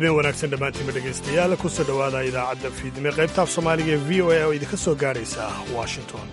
habeen wanaagsan dhammaantiinba dhegaystayaal kusoo dhowaada idaacadda fiidnimo qaybtaaf soomaaliga ee v o a oo idinka soo gaadhaysa washington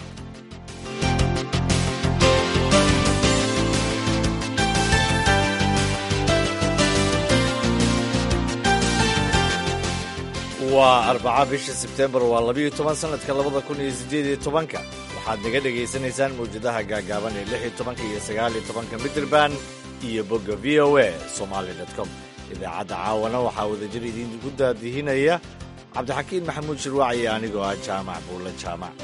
waa arbaca bisha sebtembar waa labiyo toban sannadka labada kun iyo siddeed iyo tobanka waxaad naga dhegaysanaysaan mawjadaha gaagaaban ee lix iyo tobanka iyo sagaal iyo tobanka midraban iyo bogga v o a somaali com idaacadda caawana waxaa wadajir idiinku daadihinaya cabdixakiin maxamuud shirwaac iyo anigoo ah jaamac buulle jaamac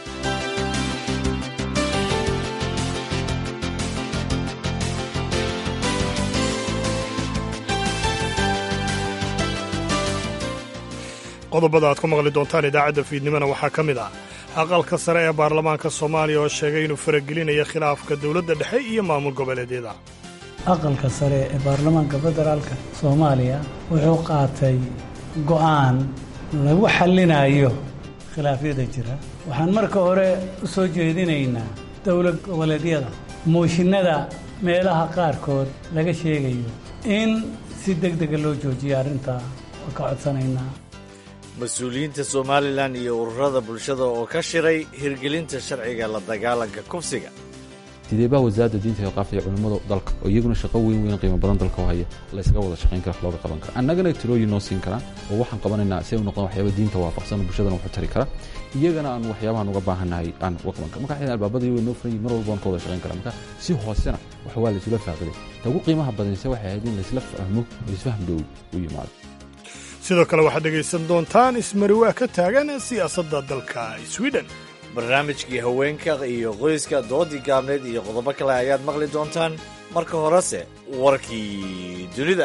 qodobada aad ku maqli doontaan idaacadda fiidnimona waxaa ka mid ah aqalka sare ee baarlamaanka soomaaliya oo sheegay inuu faragelinayo khilaafka dowladda dhexe iyo maamul goboleedyada aqalka sare ee baarlamaanka federaalka soomaaliya wuxuu qaatay go'aan lagu xallinayo khilaafyada jira waxaan marka hore u soo jeedinaynaa dowlad goboleedyada mooshinada meelaha qaarkood laga sheegayo in si deg dega loo joojiyo arrintaa waa ka codsanaynaa mas-uuliyiinta somalilan iyo ururada bulshada oo ka shiray hirgelinta sharciga la dagaalanka kufsiga sideebaa wasaaradda diinta iyo qaafta iyo culimmada dalka oo iyaguna shaqo weyn weyn qiimo badan dalka u haya laysaga wada shaqayn kara looga qaban kara annagana tirooyin noo siin karaan oo waxaan qabanaynaa si ay u noqdaan waxyaaba diinta waafaqsan bulshadana waxu tari kara iyagana aan waxyaabahan uga baahannahay aan uga qaban kara marka xidhan albaabadii way noo furan yihin mar walba waan ka wada shaqayn kara marka si hoosena wax waa laysula faaqiday ta ugu qiimaha badanse waxay ahayd in laysla fahmo oo isfaham dhow u yimaado sidoo kale waxaad dhegaysan doontaan ismariwaa ka taagan siyaasadda dalka swiden barnaamijkii haweenka iyo qoyska doodii gaabneed iyo qodobo kale ayaad maqli doontaan marka horese warkii dunida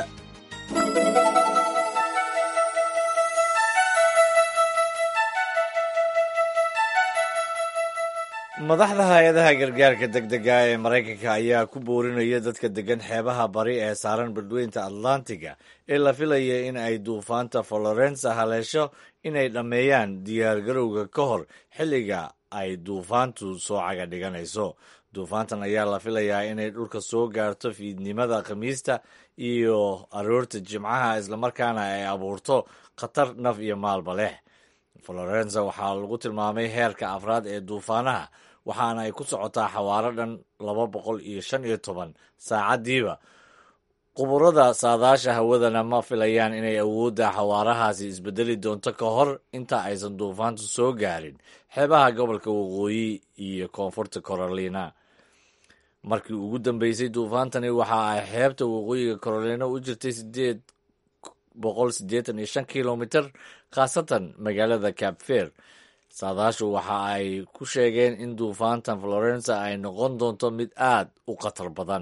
madaxda hay-adaha gargaarka degdega ee maraykanka ayaa ku boorinaya dadka degan xeebaha bari ee saaran badweynta atlantiga ee la filaya in ay duufaanta florensa haleesho inay dhammeeyaan diyaargarowga ka hor xilliga ay duufaantu soo caga dhiganayso duufaantan ayaa la filayaa inay dhulka soo gaarto fiidnimada khamiista iyo aroorta jimcaha islamarkaana ay abuurto khatar naf iyo maalba leh florensa waxaa lagu tilmaamay heerka afraad ee duufaanaha waxaana ay ku socotaa xawaaro dhan laba boqol iyo shan iyo toban saacaddiiba quburada saadaasha hawadana ma filayaan inay awoodda xawaarahaasi isbedeli doonto ka hor inta aysan duufaantu soo gaarin xeebaha gobolka waqooyi iyo koonfurta carolina markii ugu dambeysay duufaantani waxa ay xeebta waqooyiga carolina u jirtay sideed boqol siddeetan iyo shan kilomitr khaasatan magaalada cabfer saadaashu waxa ay ku sheegeen in duufaantan florensa ay noqon doonto mid aad u khatar badan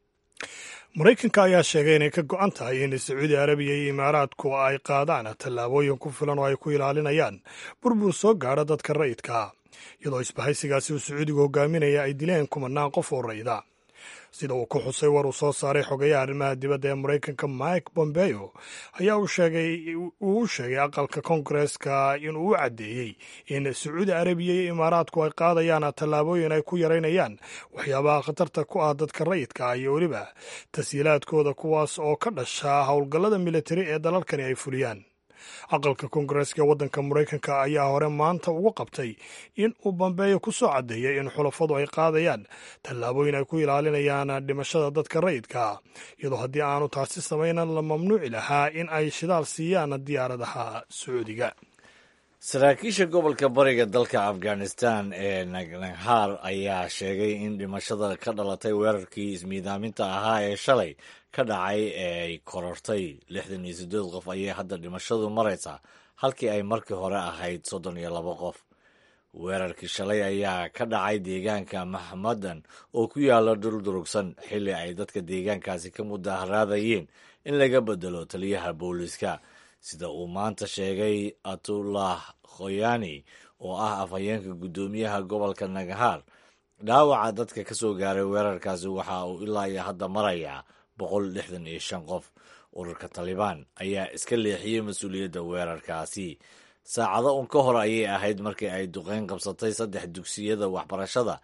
maraykanka ayaa sheegay inay ka go'an tahay in sacuudi arabiya iyo imaaraadku ay qaadaan tallaabooyin ku filan oo ay ku ilaalinayaan burbur soo gaadha dadka rayidka iyadoo isbahaysigaasi uu sacuudigu hogaaminaya ay dileen kumanaan qof oo rayida sida uu ku xusay war uu soo saaray xogayaha arrimaha dibadda ee maraykanka mike bombeo ayaa uu u sheegay aqalka koongareska inuu u caddeeyey in sacuudi arabiya iyo imaaraadku ay qaadayaan tallaabooyin ay ku yaraynayaan waxyaabaha khatarta ku ah dadka rayidka ah iyo weliba tashiilaadkooda kuwaas oo ka dhasha howlgallada militari ee dalalkani ay fuliyaan aqalka koongareska ee waddanka maraykanka ayaa hore maanta ugu qabtay in uu bambeeyo ku soo caddeeyay in xulafadu ay qaadayaan tallaabooyin ay ku ilaalinayaan dhimashada dadka rayidka iyadoo haddii aanu taasi samaynan la mamnuuci lahaa in ay shidaal siiyaan diyaaradaha sacuudiga saraakiisha gobolka bariga dalka afghanistan ee nagnaghaar ayaa sheegay in dhimashada ka dhalatay weerarkii ismiidaaminta ahaa ee shalay ka dhacay ee ay korortay lixdan iyo siddeed qof ayay hadda dhimashadu maraysaa halkii ay markii hore ahayd soddon iyo labo qof weerarkii shalay ayaa ka dhacay deegaanka maxmadan oo ku yaala dhul durugsan xilli ay dadka deegaankaasi ka mudaharaadayeen in laga bedelo taliyaha booliiska sida uu maanta sheegay atullah khoyani oo ah afhayeenka guddoomiyaha gobolka nagahaar dhaawaca dadka ka soo gaaray weerarkaasi waxa uu ilaa iyo hadda marayaa boqol lixdan iyo shan qof ururka talibaan ayaa iska leexiyey mas-uuliyadda weerarkaasi saacado un ka hor ayay ahayd markii ay duqeyn qabsatay saddex dugsiyada waxbarashada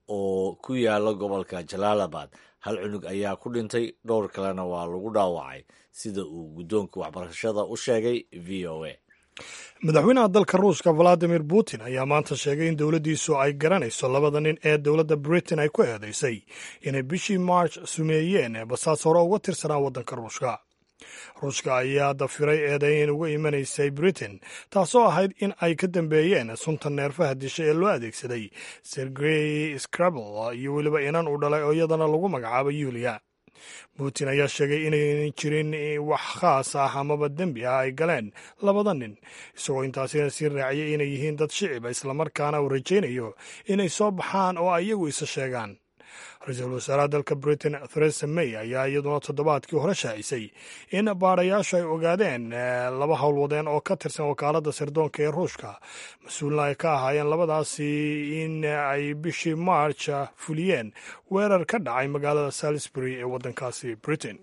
oo ku yaala gobolka jalaalabad hal cunug ayaa ku dhintay dhowr kalena waa lagu dhaawacay sida uu guddoonka waxbarashada u sheegay v o a madaxweynaha dalka ruushka valadimir putin ayaa maanta sheegay in dowladdiisu ay garanayso labada nin ee dowladda britain ay ku eedaysay inay bishii march sumeeyeen basaas hore uga tirsanaa waddanka ruushka ruushka ayaa dafiray eedayn uga imanaysay britain taasoo ahayd in ay ka dambeeyeen sunta neerfaha disha ee loo adeegsaday sergey scrabel iyo weliba inan uu dhalay oo iyadana lagu magacaabo yuliya putin ayaa sheegay inaynan jirin wax khaas ah amaba dembi ah ay galeen labada nin isagoo intaasina sii raaciyay inay yihiin dad shiciba islamarkaana uu rajaynayo inay soo baxaan oo iyagu isa sheegaan ra-iisul wasaaraha dalka britain theresa may ayaa iyaduna toddobaadkii hore shaacisay in baadhayaashu ay ogaadeen laba howlwadeen oo ka tirsan wakaaladda sirdoonka ee ruushka mas-uulna ay ka ahaayeen labadaasi in ay bishii march fuliyeen weerar ka dhacay magaalada salisbury ee waddankaasi britain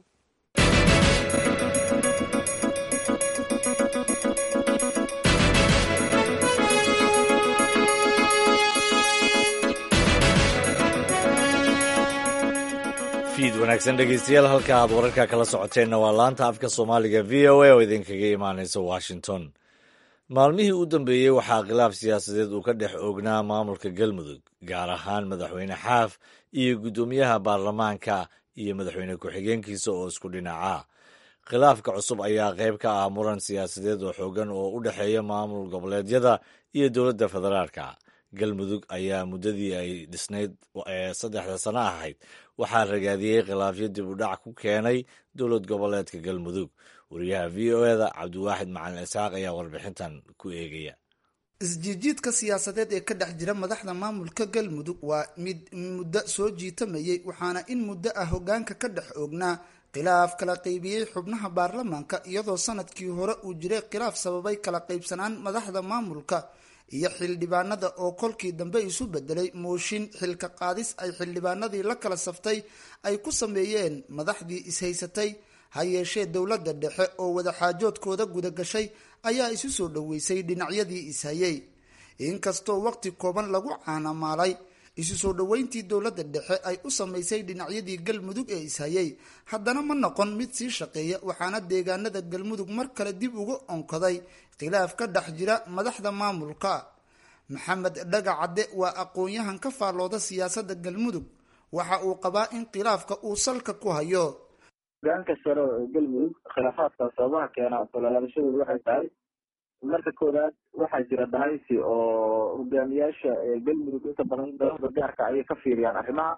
fiid wanaagsan dhegeystayaal halka aad wararka kala socoteenna waa laanta afka soomaaliga v o a oo idinkaga imaanaysa washington maalmihii u dambeeyey waxaa khilaaf siyaasadeed uu ka dhex oognaa maamulka galmudug gaar ahaan madaxweyne xaaf iyo guddoomiyaha baarlamaanka iyo madaxweyne ku-xigeenkiisa oo isku dhinaca khilaafka cusub ayaa qayb ka ah muran siyaasadeed oo xoogan oo u dhexeeya maamul goboleedyada iyo dowladda federaalka galmudug ayaa muddadii ay dhisnayd ee saddexda sano ahayd waxaa ragaadiyey khilaafyo dib u dhac ku keenay dowlad goboleedka galmudug wariyaha v o eda cabdiwaaxid macalin isxaaq ayaa warbixintan ku eegaya isjiidjiidka siyaasadeed ee ka dhex jira madaxda maamulka galmudug waa mid muddo soo jiitamayay waxaana in muddo ah hogaanka ka dhex oognaa khilaaf kala qaybiyey xubnaha baarlamaanka iyadoo sanadkii hore uu jiray khilaaf sababay kala qaybsanaan madaxda maamulka iyo xildhibaanada oo kolkii dambe isu bedelay mooshin xilka qaadis ay xildhibaanadii la kala saftay ay ku sameeyeen madaxdii ishaysatay ha yeeshee dowladda dhexe oo wadaxaajoodkooda gudagashay ayaa isu soo dhoweysay dhinacyadii ishayay inkastoo waqti kooban lagu caanamaalay isu soo dhoweyntii dowladda dhexe ay u samaysay dhinacyadii galmudug ee ishayay haddana ma noqon mid sii shaqeeya waxaana deegaanada galmudug mar kale dib uga onkaday khilaaf ka dhex jira madaxda maamulka maxamed dhagacadde waa aqoon-yahan ka faallooda siyaasadda galmudug waxa uu qabaa in khilaafka uu salka ku hayo hogaanka sare ee galmudug khilaafaadka sababaha keena sololaabashadooda waxay tahay marka koowaad waxaa jira dhahaysi oo hogaamiyaasha galmudug inta badan dalada gaarka ayay ka fiiriyaan arrimaha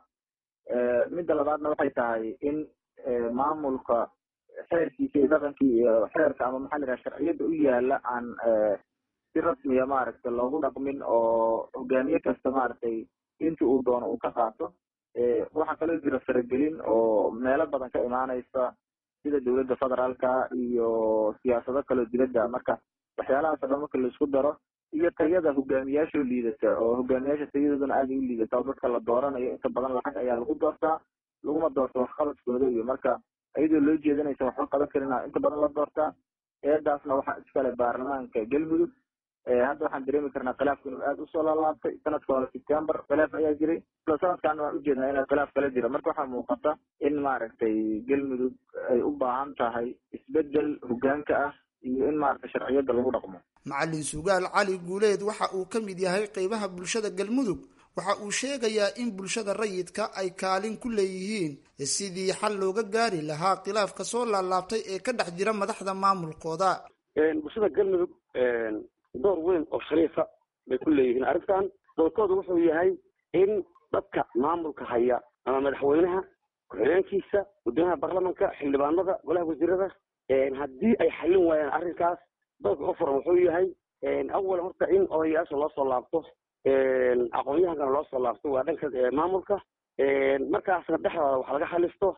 midda labaadna waxay tahay in maamulka xeerkiisa iyo dhaqankii iyo xeerka ama maxaa la yidhaha sharciyada u yaala aan si rasmiya maaragtay loogu dhaqmin oo hogaamiye kasta maaragtay inta uu doono uu ka qaato waxaa kaloo jira faragelin oo meelo badan ka imaanaysa sida dowladda federaalka iyo siyaasado kaloo dibadda marka waxyaalahaas o dhan marka laisku daro iyo tayada hogaamiyaasha liidata oo hogaamiyaasha tayadoodana aaday u liidata oo dadka la dooranayo inta badan lacag ayaa lagu doortaa laguma doorto waxqabadkooda iyo marka iyadoo loo jeedanaysa waxba qaban karina inta badan la doortaa eedaasna waxaa iskale baarlamaanka galmudug hadda waxaan dareemi karnaa khilaafku inuu aada usoo laalaabtay sanadka hore september khilaaf ayaa jiray isla sanadkaana waan ujeednaa inaa khilaaf kala jira marka waxaa muuqata in maaragtay galmudug ay u baahan tahay isbedel hogaanka ah iyo in maaragtay sharciyada lagu dhaqmo macalin sugaal cali guuleed waxa uu ka mid yahay qeybaha bulshada galmudug waxa uu sheegayaa in bulshada rayidka ay kaalin ku leeyihiin sidii xal looga gaari lahaa khilaafka soo laalaabtay ee ka dhex jira madaxda maamulkooda bulshada galmudug door weyn oo shariifa bay ku leeyihiin arrintan doorkooda wuxuu yahay in dadka maamulka haya ama madaxweynaha ku-xigeenkiisa guddoomiyaha baarlamanka xildhibaanada golaha wasiirada haddii ay xallin waayaan arrinkaas doorka ka furan wuxuu yahay awal horta in odayaasha loo soo laabto aqoon-yahankana loo soo laabto waa dhanka maamulka markaasna dhexdooda wax laga xalisto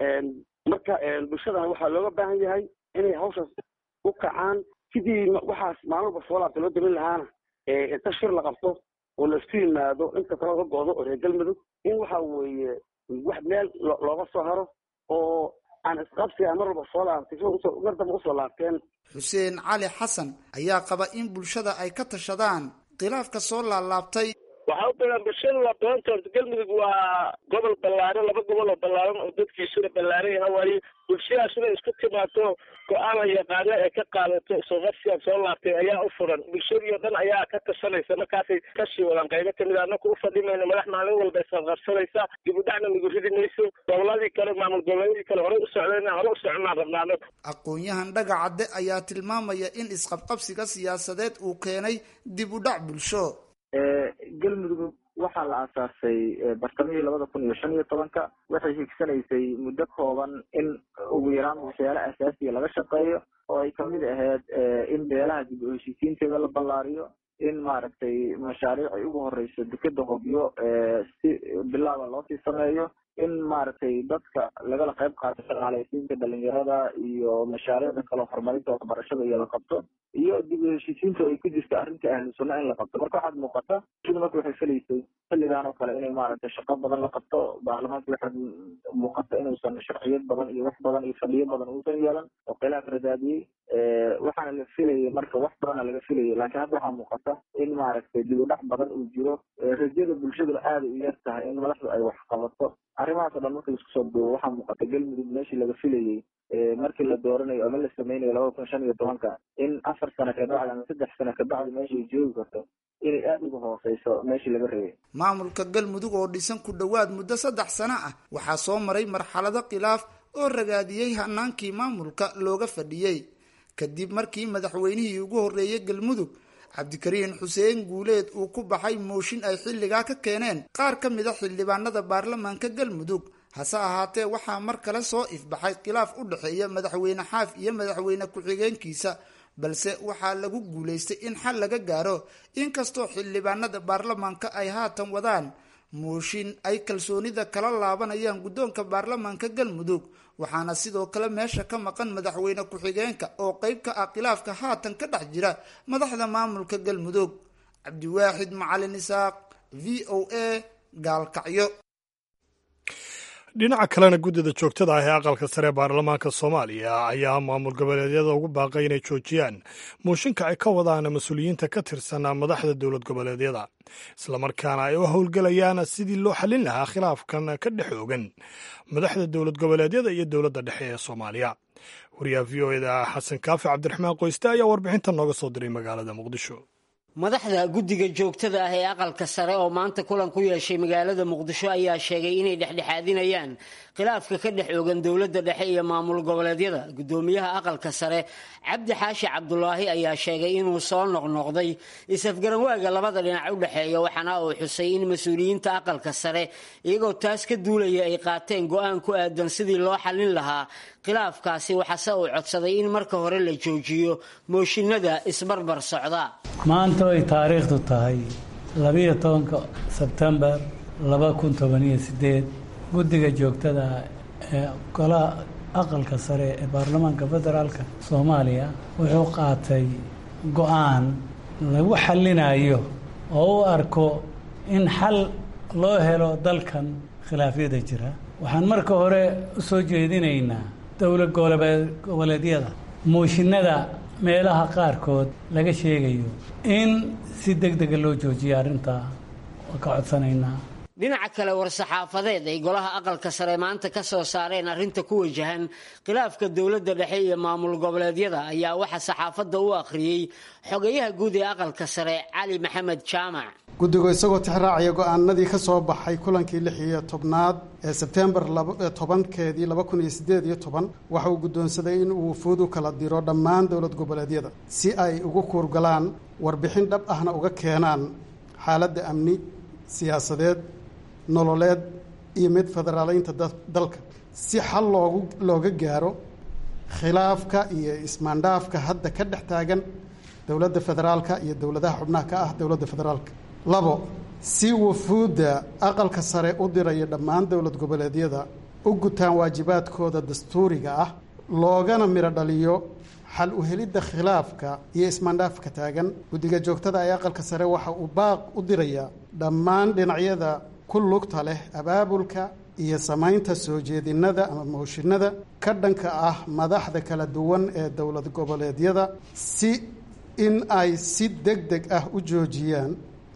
marka bulshadana waxaa looga baahan yahay inay hawshaas u kacaan sidii waxaas maalmalba soo laabta loo damin lahaana inta shir la qabto oo laisku yimaado inta kale ka goodo oo reer galmudug in waxa weeye wax meel looga soo haro oo aan isqabsiga mar walba soo laabtay mar damba usoo laabteen xuseen cali xasan ayaa qaba in bulshada ay ka tashadaan khilaafka soo laalaabtay waxaa u badan bulshadu waa badanta horta galmudug waa gobol ballaaran laba gobol oo ballaaran oo dadkiisuna ballaaran yaha waaye bulshadaasuna isku timaado go-aan la yaqaano ee ka qaadato sooqarsigan soo laabtay ayaa u furan bulshadii o dhan ayaa ka tashanaysa markaasay kasii wadaan qaybo kamid a anaku ufadhimayno madax maalin walba isqarqarsanaysa dib u dhacna nagu ridi mayso goboladii kale maamul goboleedii kale horey u socdeen hore u soconaan rabnaa anaku aqoon-yahan dhagacadde ayaa tilmaamaya in isqabqabsiga siyaasadeed uu keenay dib u dhac bulsho galmudug waxaa la aasaasay bartamihii labada kun iyo shan iyo tobanka waxay higsanaysay muddo kooban in ugu yaraan waxyaala asaasiya laga shaqeeyo oo ay kamid ahayd in beelaha dib u heshiisiinteeda la ballaariyo in maaragtay mashaariic ay ugu horeyso dekeda hobyo si bilaaba loosii sameeyo in maaragtay dadka lagala qayb qaato shaqaalaysiinta dhalinyarada iyo mashaariicda kaleo horumarinta waxbarashada iyo la qabto iyo dib u heshiisiinta ay ku jirta arrinta ahlu sunna in la qabto marka waxaad muuqata sida marka waxay filaysay xilligan oo kale inay maaragtay shaqo badan la qabto baarlamaanka waxaad muuqata inuusan sharciyad badan iyo wax badan iyo fadhiyo badan uusan yeelan oo khilaaf radaadiyey waxaana la filayay marka wax badana laga filayay laakiin hadda waxaa muuqata in maaragtay dib u dhac badan uu jiro rajada bulshaduna aada u yar tahay in madaxdu ay wax qabato arrimahaas o dhan marka laisku soo duubo waxaa muuqata galmudug meeshii laga filayey markii la dooranayo ama la sameynayo labada kun shan iyo tobanka in afar sano kabacdi ama saddex sano kabacdi meesha ay joogi karto inay aada uga hooseyso meeshii laga reebay maamulka galmudug oo dhisan ku dhowaad muddo saddex sano ah waxaa soo maray marxalado khilaaf oo ragaadiyey hanaankii maamulka looga fadhiyey kadib markii madaxweynihii ugu horreeyay galmudug cabdikariin xuseen guuleed uu ku baxay mooshin ay xilligaa ka keeneen qaar ka mid a xildhibaanada baarlamaanka galmudug hase ahaatee waxaa mar kale soo ifbaxay khilaaf u dhexeeya madaxweyne xaaf iyo madaxweyne ku-xigeenkiisa balse waxaa lagu guulaystay in xal laga gaaro inkastoo xildhibaanada baarlamaanka ay haatan wadaan mooshin ay kalsoonida kala laabanayaan guddoonka baarlamaanka galmudug waxaana sidoo kale meesha ka maqan madaxweyne ku-xigeenka oo qeyb ka ah khilaafka haatan ka dhex jira madaxda maamulka galmudug cabdiwaaxid macalin isaaq v o a gaalkacyo dhinaca kalena guddida joogtada ah ee aqalka sare baarlamaanka soomaaliya ayaa maamul goboleedyada ugu baaqay inay joojiyaan mooshinka ay ka wadaan mas-uuliyiinta ka tirsan madaxda dowlad goboleedyada islamarkaana ay u howlgelayaan sidii loo xallin lahaa khilaafkan ka dhex oogan madaxda dowlad goboleedyada iyo dowladda dhexe ee soomaaliya wariyaha v o eda xasan kaafi cabdiraxmaan qoyste ayaa warbixinta nooga soo diray magaalada muqdisho madaxda guddiga joogtada ah ee aqalka sare oo maanta kulan ku yeeshay magaalada muqdisho ayaa sheegay inay dhexdhexaadinayaan khilaafka ka dhex oogan dowladda dhexe iyo maamul goboleedyada guddoomiyaha aqalka sare cabdi xaashi cabdulaahi ayaa sheegay inuu soo noqnoqday is-afgaranwaaga labada dhinac u dhexeeya waxaana uu xusay in mas-uuliyiinta aqalka sare iyagoo taas ka duulaya ay qaateen go-aan ku aadan sidii loo xallin lahaa khilaafkaasi waxaase uu codsaday in marka hore la joojiyo mooshinada isbarbar socda maanta ay taariikhdu tahay labiyo tobanka sebtembar laba kun tobaniyo sideed guddiga joogtada ee golaha aqalka sare ee baarlamaanka federaalka soomaaliya wuxuu qaatay go-aan lagu xallinayo oo u arko in xal loo helo dalkan khilaafyada jira waxaan marka hore u soo jeedinaynaa dowlad goboleedyada mooshinada meelaha qaarkood laga sheegayo in si deg dega loo joojiyo arrintaa waa ka codsanaynaa dhinaca kale war-saxaafadeed ay golaha aqalka sare maanta ka soo saareen arrinta ku wajahan khilaafka dowladda dhexe iyo maamul goboleedyada ayaa waxaa saxaafadda u akhriyey xogeyaha guud ee aqalka sare cali maxamed jaamac guddigu isagoo tixraacaya go-aanadii ka soo baxay kulankii lix iyo tobnaad ee sebtembar tobankeedii laba kun iyo sideed iyo toban waxa uu guddoonsaday in uu wufuud u kala diro dhammaan dowlad goboleedyada si ay ugu kuurgalaan warbixin dhab ahna uga keenaan xaaladda amni siyaasadeed nololeed iyo mid federaaleynta dalka si xal loogu looga gaaro khilaafka iyo ismaandhaafka hadda ka dhex taagan dowladda federaalka iyo dowladaha xubnaha ka ah dowladda federaalka labo si wufuudda aqalka sare u diraya dhammaan dowlad goboleedyada u gutaan waajibaadkooda dastuuriga ah loogana midho dhaliyo xal u helidda khilaafka iyo ismaandhaafka taagan guddiga joogtada ee aqalka sare waxa uu baaq u dirayaa dhammaan dhinacyada ku lugta leh abaabulka iyo samaynta soo jeedinada ama mooshinada ka dhanka ah madaxda kala duwan ee dowlad goboleedyada si in ay si deg deg ah u joojiyaan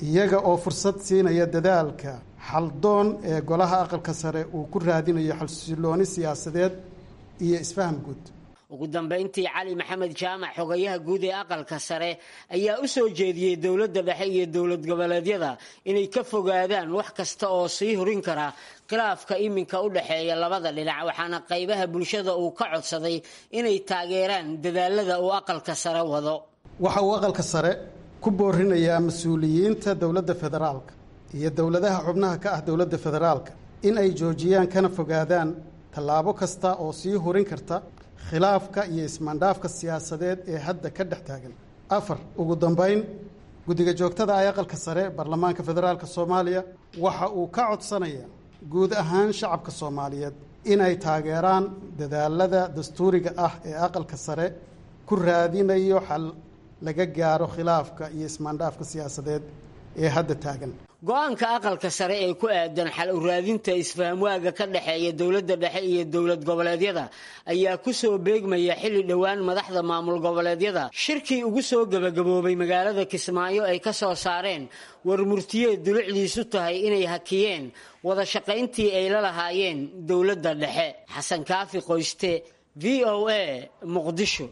iyaga oo fursad siinaya dadaalka xaldoon ee golaha aqalka sare uu ku raadinayo xalsilooni siyaasadeed iyo isfaham guud ugu dambayntii cali maxamed jaamac xogayaha guud ee aqalka sare ayaa u soo jeediyey dowladda dhexe iyo dowlad goboleedyada inay ka fogaadaan wax kasta oo sii hurin kara khilaafka iminka u dhexeeya labada dhinac waxaana qaybaha bulshada uu ka codsaday inay taageeraan dadaalada uu aqalka sare wado waxa uu aqalka sare ku boorinayaa mas-uuliyiinta dowladda federaalka iyo dowladaha xubnaha ka ah dowladda federaalka in ay joojiyaan kana fogaadaan tallaabo kasta oo sii hurin karta khilaafka iyo ismaandhaafka siyaasadeed ee hadda ka dhex taagan afar ugu dambayn guddiga joogtada ah ee aqalka sare baarlamaanka federaalka soomaaliya waxa uu ka codsanayaa guud ahaan shacabka soomaaliyeed inay taageeraan dadaalada dastuuriga ah ee aqalka sare ku raadinayo xal laga gaaro khilaafka iyo ismaandhaafka siyaasadeed ee hadda taagan go-aanka aqalka sare ee ku aadan xal u raadinta isfahamwaaga ka dhexeeya dowladda dhexe iyo dowlad goboleedyada ayaa ku soo beegmaya xilli dhowaan madaxda maamul goboleedyada shirkii ugu soo gebagaboobay magaalada kismaayo ay ka soo saareen war murtiyeed dulucdiisu tahay inay hakiyeen wada shaqayntii ay la lahaayeen dowladda dhexe xasan kaafi qoyste v o a muqdisho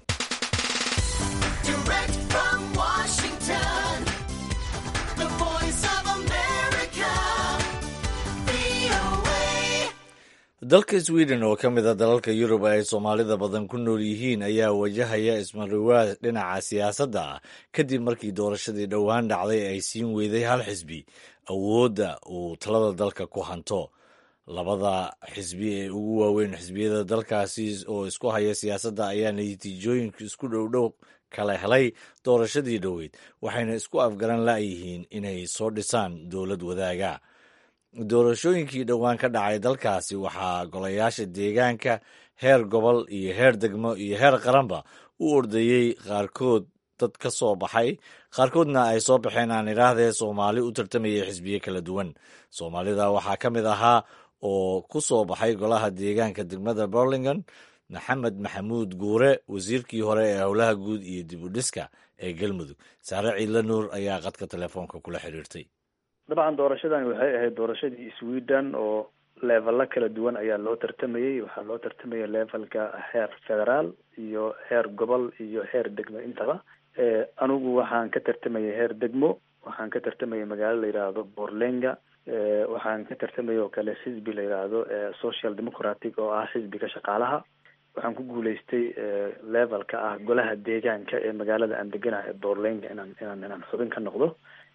dalka sweden oo ka mid a dalalka yurub ay soomaalida badan ku nool yihiin ayaa wajahaya ismariwaad dhinaca siyaasadda ah kadib markii doorashadii dhowaan dhacday ay siin weyday hal xisbi awoodda uu talada dalka ku hanto labada xisbi ee ugu waaweyn xisbiyada dalkaasi oo isku haya siyaasadda ayaa natiijooyinka isku dhowdhow kala helay doorashadii dhoweyd waxayna isku afgaran la'yihiin inay soo dhisaan dowlad wadaaga doorashooyinkii dhowaan ka dhacay dalkaasi waxaa golayaasha deegaanka heer gobol iyo heer degmo iyo heer qaranba u ordayey qaarkood dad ka soo baxay qaarkoodna ay soo baxeen aan idhaahdee soomaali u tartamayay xisbiye kala duwan soomaalida waxaa ka mid ahaa oo ku soo baxay golaha deegaanka degmada burlington maxamed maxamuud guure wasiirkii hore ee howlaha guud iyo dib u dhiska ee galmudug saare ciidla nuur ayaa qadka telefoonka kula xiriirtay dabcan doorashadani waxay ahayd doorashadii sweden oo leevelo kala duwan ayaa loo tartamayey waxaa loo tartamaya levelka heer federaal iyo heer gobol iyo heer degmo intaba anigu waxaan ka tartamayay heer degmo waxaan ka tartamayay magaalo la yidhaahdo borlenga waxaan ka tartamay oo kale xisbi la yidhaahdo social democratic oo ah xisbiga shaqaalaha waxaan ku guuleystay levelka ah golaha deegaanka ee magaalada aan deganaha ee borlenga inaan inaan inaan xubin ka noqdo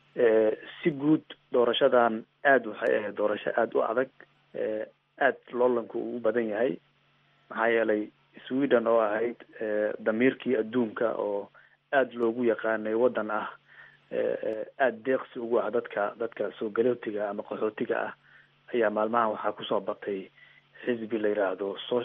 si guud doorashadan aada waxay ahayd doorasho aada u adag aada loolanku uu u badan yahay maxaa yeelay sweden oo ahayd damiirkii adduunka oo aada loogu yaqaanay waddan ah aada deeqsi ugu ah dadka dadka soo galootiga ama qaxootiga ah ayaa maalmahan waxaa kusoo batay xisbi la yidhaahdo so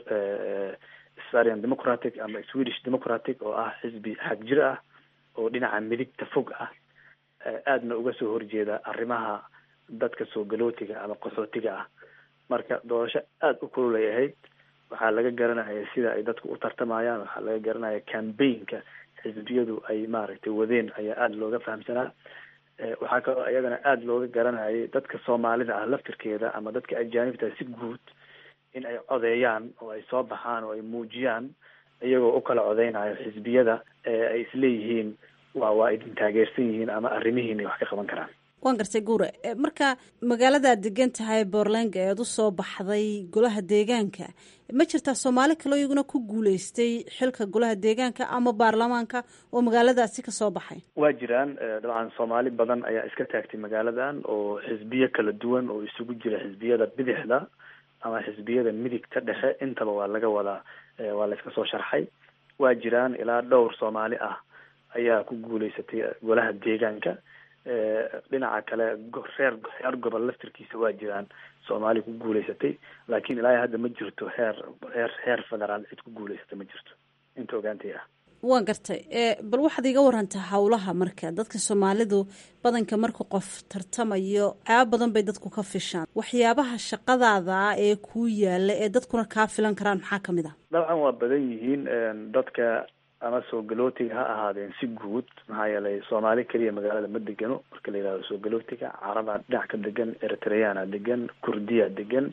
svarian democratic ama swedish democratic oo ah xisbi xag jir ah oo dhinaca midigta fog ah aadna uga soo horjeeda arrimaha dadka soo galootiga ama qaxootiga ah marka doorasho aada u kululay ahayd waxaa laga garanaya sida ay dadku u tartamayaan waxaa laga garanaya cambaynka xisbiyadu ay maaragtay wadeen ayaa aada looga fahamsanaa waxaa kaloo iyadana aada looga garanayay dadka soomaalida ah laftirkeeda ama dadka ajaanibta si guud in ay codeeyaan oo ay soo baxaan oo ay muujiyaan iyagoo u kala codeynayo xisbiyada ay isleeyihiin waa waa idin taageersan yihiin ama arrimihiin ay wax ka qaban karaan waan gartay guure marka magaaladaad degan tahay borlenga eed usoo baxday golaha deegaanka ma jirtaa soomaali kaloo iyaguna ku guuleystay xilka golaha deegaanka ama baarlamaanka oo magaaladaasi kasoo baxay waa jiraan dabcan soomaali badan ayaa iska taagtay magaaladan oo xisbiyo kala duwan oo isugu jira xisbiyada bidixda ama xisbiyada midigta dhexe intaba waa laga wadaa waa la iska soo sharxay waa jiraan ilaa dhowr soomaali ah ayaa ku guuleysatay golaha deegaanka dhinaca kale reer heer gobol laftirkiisa waa jiraan soomaali ku guuleysatay laakiin ilaa hadda ma jirto heer heer heer federaal cid ku guuleysata ma jirto inta ogaantay ah waan gartay bal waxaad iga warantaa howlaha marka dadka soomaalidu badanka marka qof tartamayo caabo badan bay dadku ka fishaan waxyaabaha shaqadaada ah ee kuu yaala ee dadkuna kaa filan karaan maxaa kamid ah dabcan waa badan yihiin dadka ama soo galootiga ha ahaadeen si guud maxaa yeelay soomaali keliya magaalada ma degano marka la yihahdo soo galootiga carabaa dhinac ka degan eritreana degan kurdiya degan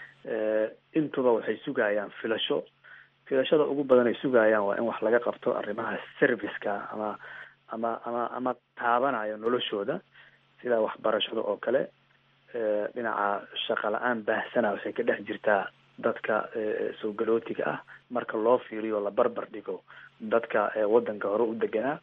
intuba waxay sugayaan filasho filashada ugu badan ay sugayaan waa in wax laga qabto arrimaha serviceka ama ama ama ama taabanayo noloshooda sida waxbarashada oo kale dhinaca shaqa la-aan baahsana waxay ka dhex jirtaa dadka soo galootiga ah marka loo fiiriyo la barbar dhigo dadka waddanka hore u deganaa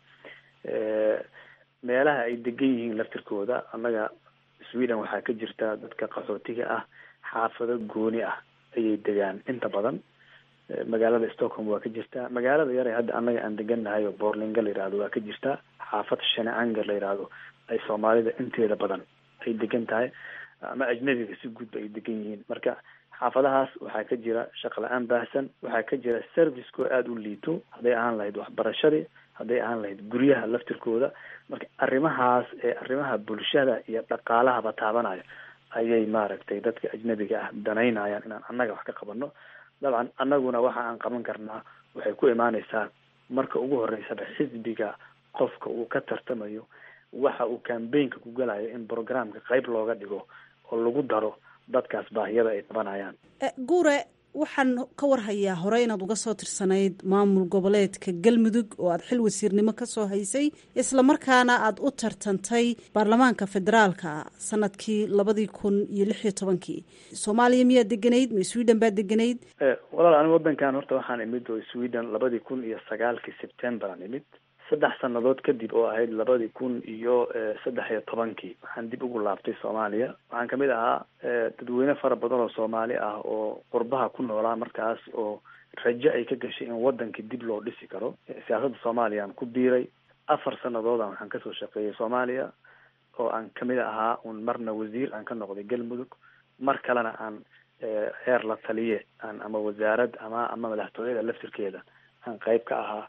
meelaha ay degan yihiin laftirkooda annaga sweden waxaa ka jirta dadka qaxootiga ah xaafado gooni ah ayay degaan inta badan magaalada stockholm waa ka jirtaa magaalada yare hadda annaga aan degannahay oo borlinga la yihahdo waa ka jirtaa xaafad shaneanger la yihahdo ay soomaalida inteeda badan ay degan tahay ama ajnabiga si guudba ay degan yihiin marka xaafadahaas waxaa ka jira shaqa la-aan baahsan waxaa ka jira serviceko aada u liito hadday ahaan lahayd waxbarashadii hadday ahaan lahayd guryaha laftirkooda marka arrimahaas ee arrimaha bulshada iyo dhaqaalahaba taabanayo ayay maaragtay dadka ajnabiga ah danaynayaan inaan annaga wax ka qabano dabcan annaguna waxa aan qaban karnaa waxay ku imaaneysaa marka ugu horeysaba xisbiga qofka uu ka tartamayo waxa uu cambaynka ku galayo in programka qayb looga dhigo oo lagu daro dadkaas baahiyada ay qabanayaan guure waxaan ka warhayaa hore inaad uga soo tirsanayd maamul goboleedka galmudug oo aad xil wasiirnimo kasoo haysay islamarkaana aada u tartantay baarlamaanka federaalka sanadkii labadii kun iyo lix iyo tobankii soomaaliya miyaad deganayd ma sweden baad deganayd walaal ani wadankan horta waxaan imid oo sweden labadii kun iyo sagaalkii september aan imid saddex sanadood kadib oo ahayd labadii kun iyo saddex iyo tobankii waxaan dib ugu laabtay soomaaliya waxaan kamid ahaa dadweyne fara badan oo soomaali ah oo qurbaha ku noolaa markaas oo rajo ay ka gashay in wadankii dib loo dhisi karo siyaasadda soomaaliya aan ku biiray afar sanadoodan waxaan kasoo shaqeeyay soomaaliya oo aan kamid ahaa un marna wasiir aan ka noqday galmudug mar kalena aan heer la taliye aan ama wasaarad ama ama madaxtooyada laftirkeeda aan qeyb ka ahaa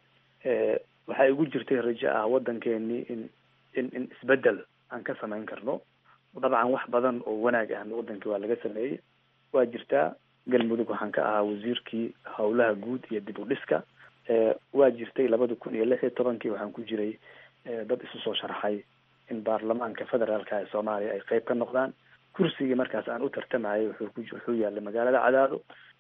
waxaa igu jirtay rajo ah waddankeenii in in in isbedel aan ka samayn karno dabcan wax badan oo wanaag ahna waddankii waa laga sameeyey waa jirtaa galmudug waxaan ka ahaa wasiirkii howlaha guud iyo dib u dhiska waa jirtay labada kun iyo lix iyo tobankii waxaan ku jiray dad isu soo sharxay in baarlamaanka federaalka ee soomaaliya ay qeyb ka noqdaan kursigii markaas aan u tartamayay wuxuu ku wuxuu yaalay magaalada cadaado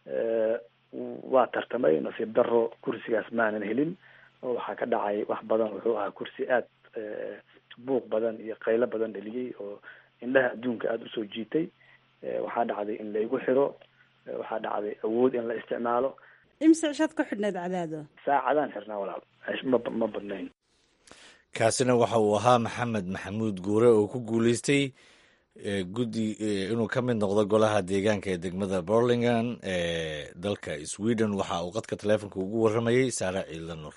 waa tartamay nasiib daro kursigaas maanan helin oo waxaa ka dhacay wax badan wuxuu ahaa kursi aad buuq badan iyo qaylo badan dheliyey oo indhaha adduunka aada usoo jiitay waxaa dhacday in la igu xiro waxaa dhacday awood in la isticmaalo imse cishaad ka xidhneed cadaado saacadaan xirnaa walaal ma ma badnayn kaasina waxa uu ahaa maxamed maxamuud guure oo ku guuleystay guddi inuu ka mid noqdo golaha deegaanka ee degmada borlingan ee dalka sweden waxa uu qadka taleefonka ugu warramayey saare ciidla nur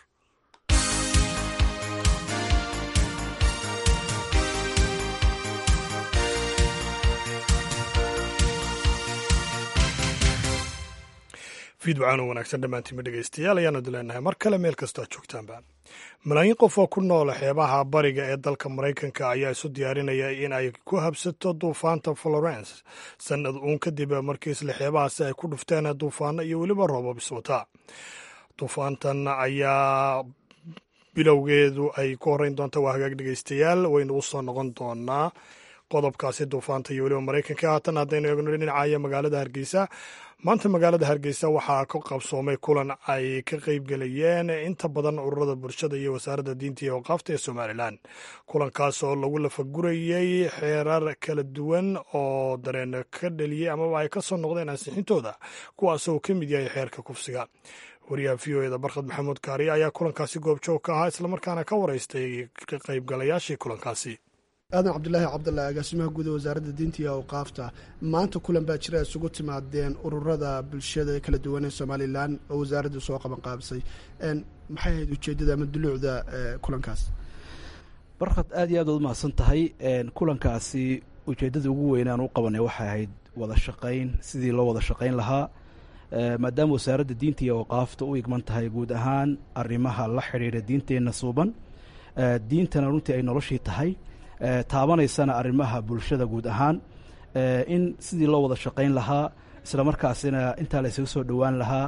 fiidwacaan oo wanaagsan dhammaantiinma dhegaystayaal ayaanu dileenahay mar kale meel kastoo aad joogtaanba malaayiin qof oo ku noola xeebaha bariga ee dalka maraykanka ayaa isu diyaarinaya in ay ku habsato duufaanta florence sanad uun kadib markii isla xeebahaasi ay ku dhufteen duufaano iyo weliba roobab iswata duufaantan ayaa bilowgeedu ay ku horreyn doonta waa hagaag dhegaystayaal waynu u soo noqon doonaa qodobkaasi duufaanta iyo weliba maraykanka haatan haddaynu eegno dhinacaya magaalada hargeysa maanta magaalada hargeysa waxaa ka qabsoomay kulan ay ka qeybgelayeen inta badan ururada bulshada iyo wasaaradda diinta iyo awqaafta ee somalilan kulankaas oo lagu lafagurayey xeerar kala duwan oo dareen ka dheliyey amaba ay ka soo noqdeen ansixintooda kuwaas oo ka mid yahay xeerka kufsiga wariyaha v o eda barkhad maxamuud kaariye ayaa kulankaasi goobjoog ka ahaa islamarkaana ka wareystay ka qaybgalayaashii kulankaasi aadan cabdulaahi cabdalla agaasimaha guud ee wasaaradda diinta iyo awqaafta maanta kulan baa jira isugu timaadeen ururada bulshada kala duwan ee somalilan oo wasaaraddu soo qaban qaabisay maxay ahayd ujeeddada ama duluucda kulankaas barkhad aad iyo aad ood umahadsan tahay kulankaasi ujeeddada ugu weynaan u qabanay waxay ahayd wada shaqayn sidii loo wada shaqayn lahaa maadaama wasaaradda diinta iyo awqaafta u igman tahay guud ahaan arrimaha la xidhiidha diinteenna suuban diintana runtii ay noloshii tahay taabanaysana arrimaha bulshada guud ahaan in sidii loo wada shaqayn lahaa isla markaasina intaa la ysaga soo dhowaan lahaa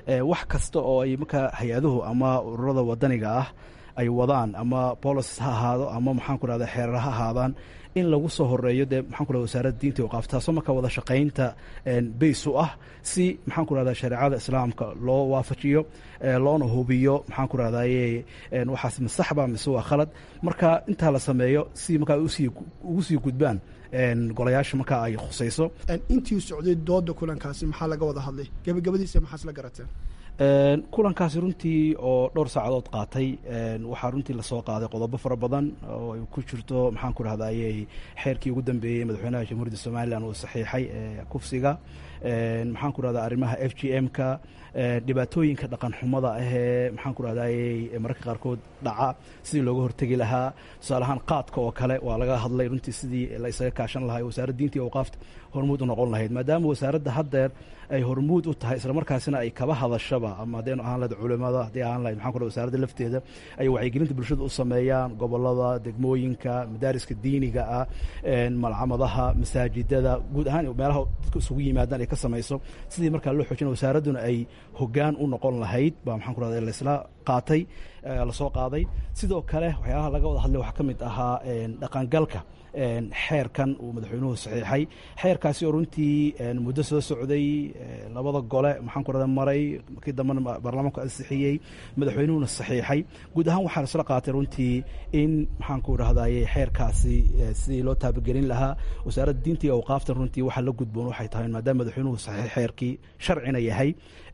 wax kasta oo ay markaa hay-aduhu ama ururada wadaniga ah ay wadaan ama policies ha ahaado ama maxaan ku rahda xeerar ha ahaadaan in lagu soo horeeyo dee maxaan ku rahda wasaaradda diinta iyo qaafta taasoo markaa wada shaqaynta bays u ah si maxaan ku rahda shareecada islaamka loo waafajiyo loona hubiyo maxaan ku rahdaye waxaas masaxba mise waa khalad marka intaa la sameeyo si markaa usii ugu sii gudbaan golayaasha markaa ay khusayso intii socday dooda kulankaasi maxaa laga wada hadlay gebagabadiisa maxaa isla garateen kulankaasi runtii oo dhowr saacadood qaatay waxaa runtii lasoo qaaday qodobo fara badan oo ay ku jirto maxaan ku rahdaye xeerkii ugu dambeeyey madaxweynaha jamhuuriyadda somalilan uu saxiixay kufsiga maxaan ku rahda arrimaha f g m-ka dhibaatooyinka dhaqan xumada ahee maxaan ku rahdaye mararka qaarkood dhaca sidii looga hortegi lahaa tusaale ahaan qaadka oo kale waa laga hadlay runtii sidii la isaga kaashan lahaa wasaaradda diinta iyo awqaafta hormuud u noqon lahayd maadaama wasaaradda haddeer ay hormuud u tahay islamarkaasina ay kaba hadashaba ama haddaynu ahaan lahayd culimada haddii ahaan lahayd maxaan ku wasaaradda lafteeda ay wacyigelinta bulshada u sameeyaan gobolada degmooyinka madaariska diiniga ah malcamadaha masaajidada guud ahaan meelaha dadka isugu yimaadaan ay ka samayso sidii markaa loo xoojina wasaaradduna ay hoggaan u noqon lahayd baa maxaan ku rahda laisla qaatay lasoo qaaday sidoo kale waxyaalaha laga wada hadlay waxaa ka mid ahaa dhaqangalka xeerkan uu madaxweynuhu saxiixay xeerkaasi oo runtii muddo soo socday labada gole maxaan ku rahda maray markii dambena baarlamaanku ansixiyey madaxweynuhuna saxiixay guud ahaan waxaa isla qaatay runtii in maxaan ku rahdaye xeerkaasi sidii loo taabagelin lahaa wasaaradda diinta iyo awqaaftan runtii waxaa la gudboon waxay tahay maadaama madaxweynuhu saxiix xeerkii sharcina yahay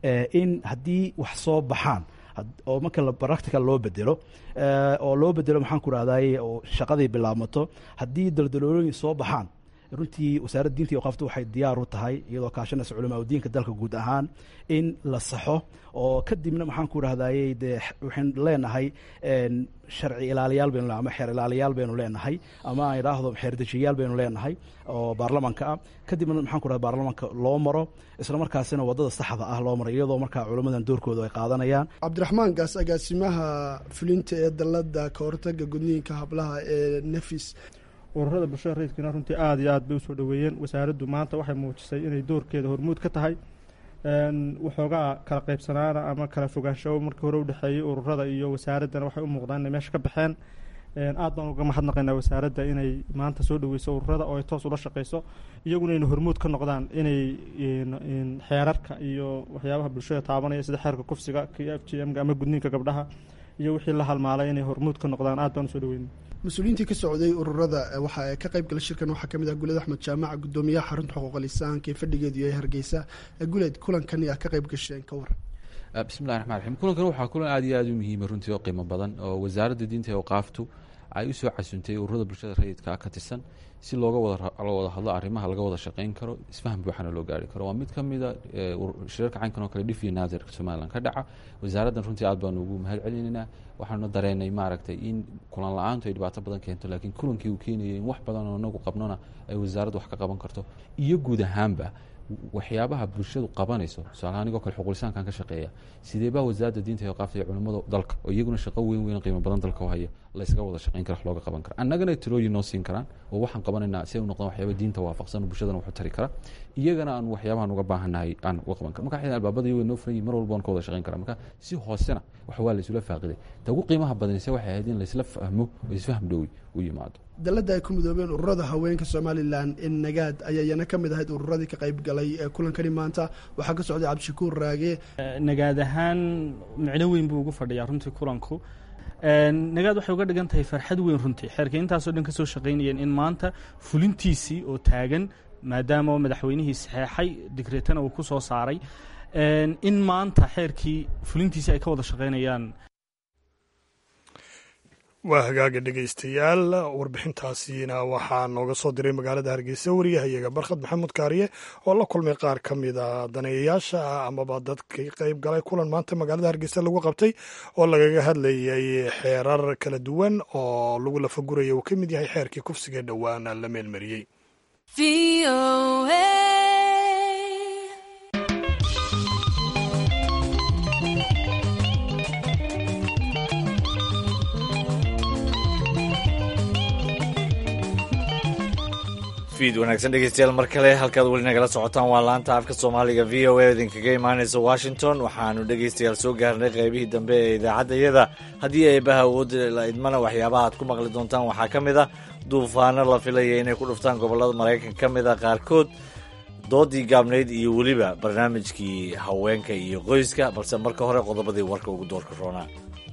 in haddii wax soo baxaan oo marka practical loo bedelo oo loo bedelo maxaan ku rahdaye oo shaqadii bilaabmato haddii daldaloolooyin soo baxaan runtii wasaaradda diinta iyo qafta waxay diyaar u tahay iyadoo kaashanaysa culamaa diinka dalka guud ahaan in la saxo oo kadibna maxaan ku rahdaye dee waxaan leenahay sharci ilaaliyaal baynu ama xeer ilaaliyaal baynu leenahay ama aan idhaahdo xeerdejiyayaal baynu leenahay oo baarlamaanka ah kadibna maxaan ku rahda baarlamaanka loo maro isla markaasina waddada saxda ah loo maro iyadoo markaa culimmadan doorkooda ay qaadanayaan cabdiraxmaan gaas agaasimaha fulinta ee dalada ka hortaga gudniinka hablaha ee nefis ururada bulshada rayidkana runtii aada iyo aad bay usoo dhoweeyeen wasaaraddu maanta waxay muujisay inay doorkeeda hormuud ka tahay waxoogaa kala qaybsanaana ama kala fogaansho markii hore udhexeeyey ururada iyo wasaaraddana waxay u muuqdaan inay meesha ka baxeen aad baan uga mahadnaqaynaa wasaaradda inay maanta soo dhoweyso ururada oo ay toos ula shaqeyso iyaguna inay hormuud ka noqdaan inay xeerarka iyo waxyaabaha bulshada taabanaya sida xeerka kufsiga k f g m ama gudniinka gabdhaha iyo wixii la halmaalay inay hormuud ka noqdaan aad baan usoo dhoweyna mas-uuliyiintii ka socday ururada waxa ka qayb gala shirkan waxaa kamid ah guled axmed jaamac gudoomiyaha xarunta xuquuqa lisaanka ee fadhigeedu yahay hargeysa guled kulankan yaa ka qayb gasheen ka waran bismillahi raxmaan raxiim kulankan waxaa kulan aad iyo aad u muhiima runtii oo qiimo badan oo wasaaradda diinta iyo awqaaftu ay u soo casuntay ururada bulshada rayidka ka tirsan si looga wada wada hadlo arrimaha laga wada shaqeyn karo isfaham buuxana loo gaari karo waa mid ka mida shirarka caynkan oo kale dhif iyo naadirka somalilan ka dhaca wasaaraddan runtii aad baanu ugu mahad celinaynaa waxaanu dareenay maaragtay in kulan la-aantu ay dhibaato badan keento laakiin kulankii uu keenayay in wax badan oo inagu qabnona ay wasaaraddu wax ka qaban karto iyo guud ahaanba waxyaabaha bulshadu qabanayso tusaale anigoo kale xuqulisaankan ka shaqeeya sidee baa wasaaradda diinta iyo qaafta iyo culimmada dalka oo iyaguna shaqo weyn weyn qiimo badan dalka u haya laysaga wada shaqeyn kara wax looga qaban kara annagana talooyin noo siin karaan oo waxaan qabanaynaa si ay u noqdaan waxyaaba diinta waafaqsan bulshadana waxu tari kara iyagana aan waxyaabahan uga baahannahay aan uga qaban kara marka xidhan albaabada iyago noo furan yihin mar walba waan ka wada shaqeyn kara marka si hoosena wax waa laysula faaqiday ta ugu qiimaha badanise waxay ahayd in laysla fahmo oo isfaham dhowi u yimaado dalada ay ku midoobeen ururada haweenka somalilan in nagaad ayaa iyana ka mid ahayd ururadii ka qayb galay ee kulankani maanta waxaa ka socday cabdishakuur raage nagaad ahaan micno weyn buu ugu fadhiyaa runtii kulanku nagaad waxay uga dhigan tahay farxad weyn runtii xeerka intaasoo dhan ka soo shaqaynayeen in maanta fulintiisii oo taagan maadaama madaxweynihii saxeexay digreetana uu ku soo saaray in maanta xeerkii fulintiisii ay ka wada shaqaynayaan waa hagaaga dhegaystayaal warbixintaasiina waxaa nooga soo diray magaalada hargeysa wariyahayaga barkhad maxamuud kaariye oo la kulmay qaar ka mida daneeyayaasha ah amaba dadkii qayb galay kulan maanta magaalada hargeysa lagu qabtay oo lagaga hadlayay xeerar kala duwan oo lagu lafaguraya uu ka mid yahay xeerkii kufsiga dhowaan la meelmariyey fiid wanaagsan dhegeystayaal mar kale halkaad weli nagala socotaan waa laanta afka soomaaliga v o a idinkaga imaanaysa washington waxaanu dhegeystayaal soo gaarnay qaybihii dambe ee idaacaddayada haddii eebaha awoodda la idmana waxyaabaha aad ku maqli doontaan waxaa ka mid a duufaano la filaya inay ku dhuftaan gobollada maraykan ka mid a qaarkood doodii gaabnayd iyo weliba barnaamijkii haweenka iyo qoyska balse marka hore qodobadii warka ugu doorka roonaa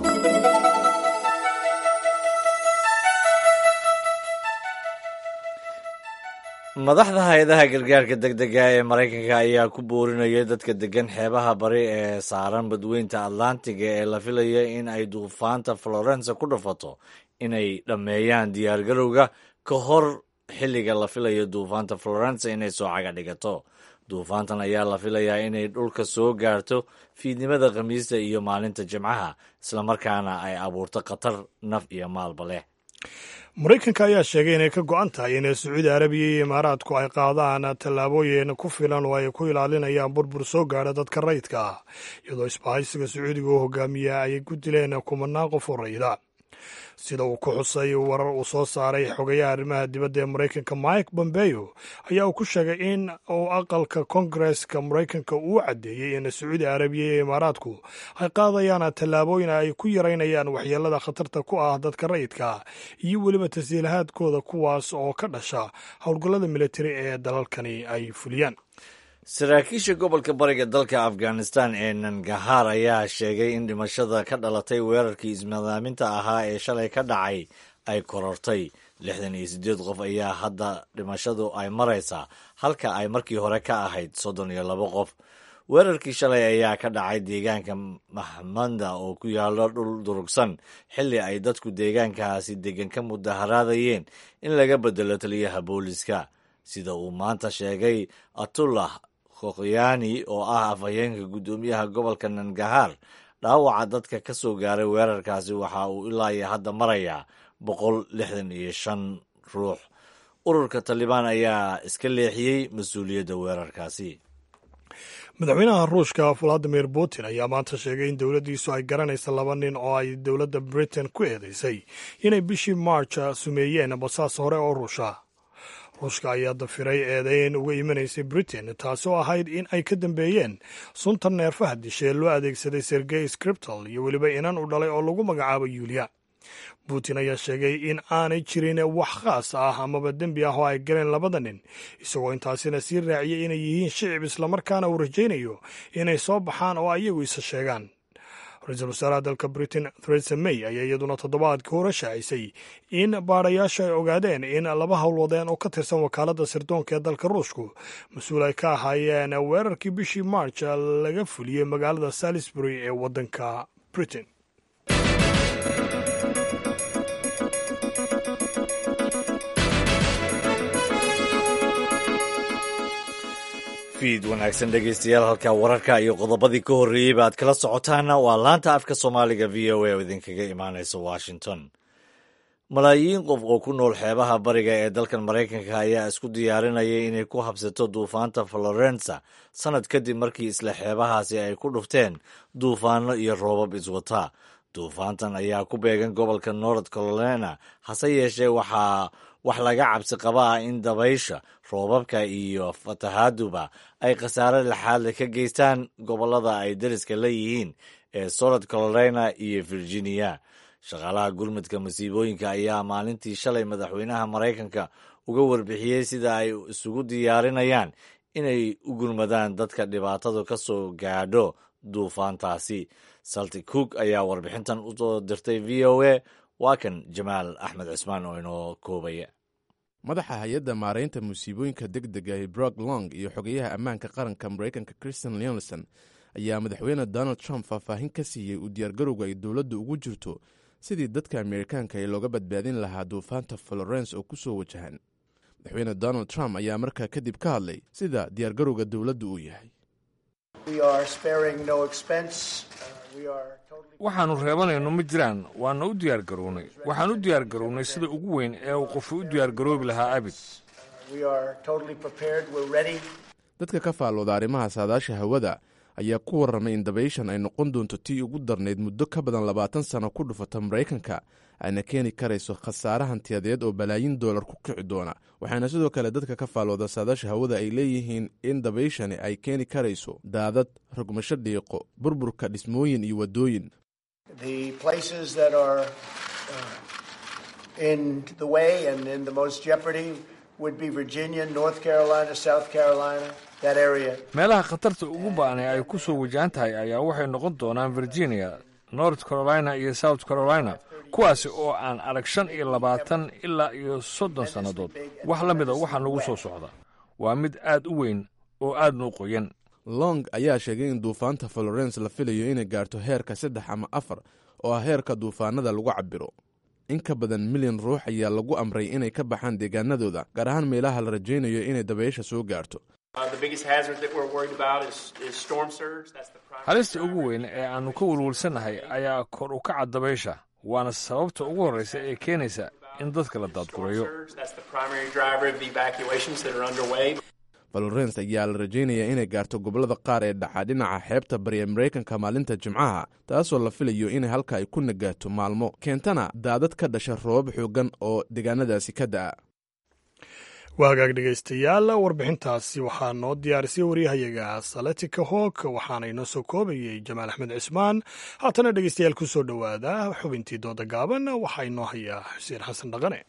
madaxda hay-adaha gargaarka degdega ee maraykanka ayaa ku boorinaya dadka degan xeebaha bari ee saaran badweynta atlantiga ee la filaya in ay duufaanta florence ku dhafato inay dhammeeyaan diyaargarowga ka hor xilliga la filayo duufaanta florence inay soo caga dhigato duufaantan ayaa la filayaa inay dhulka soo gaarto fiidnimada khamiista iyo maalinta jimcaha islamarkaana ay abuurto khatar naf iyo maalba leh maraykanka ayaa sheegay inay ka go-an tahay in sacuudi arabiya iyo imaaraadku ay qaadaan tallaabooyin ku filan oo ay ku ilaalinayaan burbur soo gaadha dadka rayidka ah iyadoo isbahaysiga sacuudiga oo hogaamiya ay ku dileen kumanaan qof oo rayida sida uu ku xusay warar uu soo saaray xogayaha arrimaha dibadda ee maraykanka mike bombeo ayaa uu ku sheegay in uu aqalka kongareska maraykanka uu caddeeyey in sacuudi arabiya iyo imaaraadku ay qaadayaan tallaabooyin ay ku yaraynayaan waxyeelada khatarta ku ah dadka rayidka iyo weliba tasiilahaadkooda kuwaas oo ka dhasha howlgallada militari ee dalalkani ay fuliyaan saraakiisha gobolka bariga dalka afghanistan ee nangahaar ayaa sheegay in dhimashada ka dhalatay weerarkii ismadaaminta ahaa ee shalay ka dhacay ay korortay lixdan iyo siddeed qof ayaa hadda dhimashadu ay maraysaa halka ay markii hore ka ahayd soddon iyo labo qof weerarkii shalay ayaa ka dhacay deegaanka mahmanda oo ku yaalo dhul durugsan xilli ay dadku deegaankaasi degan ka mudaharaadayeen in laga bedelo taliyaha booliska sida uu maanta sheegay atullah khokhyaani oo ah afhayeenka guddoomiyaha gobolka nangahaar dhaawaca dadka ka soo gaaray weerarkaasi waxa uu ilaa iyo hadda marayaa boqol lixdan iyo shan ruux ururka talibaan ayaa iska leexiyey mas-uuliyadda weerarkaasi madaxweynaha ruushka valadimir putin ayaa maanta sheegay in dowladdiisu ay garanaysa laba nin oo ay dowladda britain ku eedeysay inay bishii march sumeeyeen basaas hore oo ruusha ruushka ayaa dafiray eedeyn uga imanaysay britain taasi oo ahayd in ay ka dambeeyeen sunta neerfaha dishe loo adeegsaday sergey scriptal iyo weliba inan u dhalay oo lagu magacaabo yuuliya putin ayaa sheegay in aanay jirin wax khaas ah amaba dembi ah oo ay galeen labada nin isagoo intaasina sii raaciyay inay yihiin shicib islamarkaana uu rajaynayo inay soo baxaan oo ayagu isa sheegaan ra-iisul wasaaraha dalka britain theresa may ayaa iyaduna toddobaadkii hore shaacisay in baadhayaashu ay ogaadeen in laba howlwadeen oo ka tirsan wakaaladda sirdoonka ee dalka ruushku mas-uul ay ka ahaayeen weerarkii bishii march laga fuliyey magaalada salisbury ee waddanka britain fiid wanaagsan dhegeystayaal halkaa wararka iyo qodobadii ka horreeyeyba aad kala socotaana waa laanta afka soomaaliga v o a oo idinkaga imaanaysa washington malaayiin qof oo ku nool xeebaha bariga ee dalkan maraykanka ayaa isku diyaarinaya inay ku habsato duufaanta florensa sannad kadib markii isla xeebahaasi ay ku dhufteen duufaano iyo roobab iswata duufaantan ayaa ku beegan gobolka north carolina hase yeeshee waxaa wax laga cabsi qaba ah in dabaysha roobabka iyo fatahaaduba ay khasaare laxaadle ka geystaan gobollada ay dariska la yihiin ee south carolina iyo virginia shaqaalaha gurmudka masiibooyinka ayaa maalintii shalay madaxweynaha maraykanka uga warbixiyey sida ay isugu diyaarinayaan inay u gurmadaan dadka dhibaatadu ka soo gaadho duufaantaasi salti cook ayaa warbixintan u soo dirtay v o a waa kan jamaal axmed cismaan oo inoo koobaya madaxa hay-adda maaraynta musiibooyinka deg dega ee brok long iyo xogeyaha ammaanka qaranka maraykanka christian leonson ayaa madaxweyne donald trump faahfaahin ka siiyey uu diyaargarowga ay dowladda ugu jirto sidii dadka ameerikaanka ee looga badbaadin lahaa duufaanta florence oo ku soo wajahan madaxweyne donald trump ayaa markaa kadib ka hadlay sida diyaargarowga dowladda uu yahay waxaannu reebanayno ma jiraan waana u diyaargarownay waxaan u diyaargarownay sida ugu weyn ee uu qofu u diyaargaroobi lahaa abid dadka ka faallooda arrimaha saadaasha hawada ayaa ku warramay in dabayshan ay noqon doonto tii ugu darnayd muddo ka badan labaatan sano ku dhufata maraykanka ayna keeni karayso khasaare hantiyadeed oo balaayin doolar ku kici doona waxaana sidoo kale dadka ka faalooda saadaasha hawada ay leeyihiin in dabayshani ay keeni karayso daadad rogmasho dhiiqo burburka dhismooyin iyo waddooyin meelaha khatarta ugu ba'an ee ay ku soo wajahan tahay ayaa waxay noqon doonaan virginia north carolina iyo south carolina kuwaasi oo aan arag shan iyo labaatan ilaa iyo soddon sannadood wax la mida waxaa nagu soo socda waa mid aad u weyn oo aadna u qoyan long ayaa sheegay in duufaanta florence la filayo inay gaarto heerka saddex ama afar oo ah heerka duufaanada lagu cabiro in ka badan milyan ruux ayaa lagu amray inay ka baxaan deegaanadooda gaar ahaan meelaha la rajaynayo inay dabaysha soo gaarto halista ugu weyn ee aannu ka welwelsannahay ayaa kor u kaca dabaysha waana sababta ugu horraysa ee keenaysa in dadka la daadgureeyo valorens ayaa la rajaynayaa inay gaarto gobollada qaar ee dhaca dhinaca xeebta bari ee maraykanka maalinta jimcaha taasoo la filayo inay halka ay ku nagaato maalmo keentana daadad ka dhasha roobab xoogan oo deegaanadaasi ka da'a waa hagaag dhegaystayaal warbixintaasi waxaa noo diyaarisay waryahayaga saletika hoog waxaana inoo soo koobayey jamaal axmed cismaan haatana dhegaystayaal ku soo dhowaada xubintii dooda gaaban waxaa inoo hayaa xuseen xasan dhaqane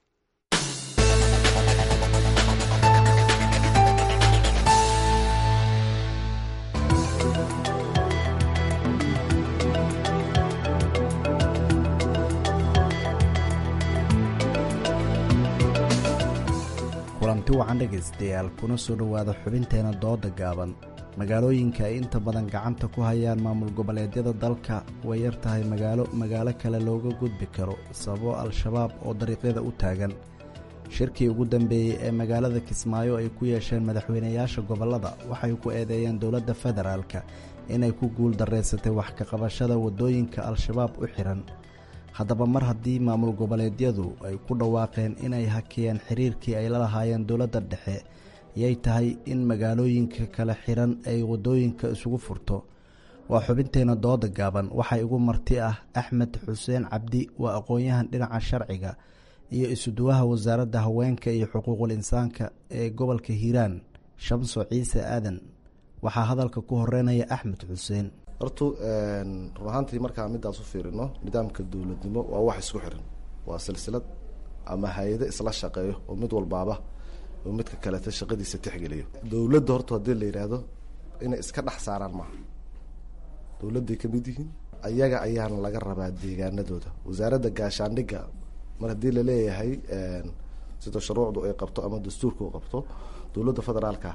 kulanti wacan dhegaystayaal kuna soo dhowaada xubinteena dooda gaaban magaalooyinka ay inta badan gacanta ku hayaan maamul goboleedyada dalka way yar tahay magaalo magaalo kale looga gudbi karo sababo al-shabaab oo dariiqyada u taagan shirkii ugu dambeeyey ee magaalada kismaayo ay ku yeesheen madaxweynayaasha gobollada waxay ku eedeeyeen dowladda federaalka inay ku guul darraysatay wax ka qabashada waddooyinka al-shabaab u xihan haddaba mar haddii maamul goboleedyadu ay ku dhawaaqeen inay hakiyeen xiriirkii ay la lahaayeen dowladda dhexe yay tahay in magaalooyinka kale xiran ay waddooyinka isugu furto waa xubinteena dooda gaaban waxaa igu marti ah axmed xuseen cabdi waa aqoon-yahan dhinaca sharciga iyo isuduwaha wasaaradda haweenka iyo xuquuqul insaanka ee gobolka hiiraan shamso ciise aadan waxaa hadalka ku horeynaya axmed xuseen hortu run ahaantii markaa midaas u fiirino nidaamka dowladnimo waa wax isku xiran waa silsilad ama hay-ado isla shaqeeyo oo mid walbaaba oo midka kaleta shaqadiisa tixgeliyo dowladda horta haddii la yidhaahdo inay iska dhex saaraan maaha dowladday ka mid yihiin ayaga ayaana laga rabaa deegaanadooda wasaaradda gaashaandhigga mar haddii laleeyahay sida shuruucdu ay qabto ama dastuurka u qabto dowladda federaalka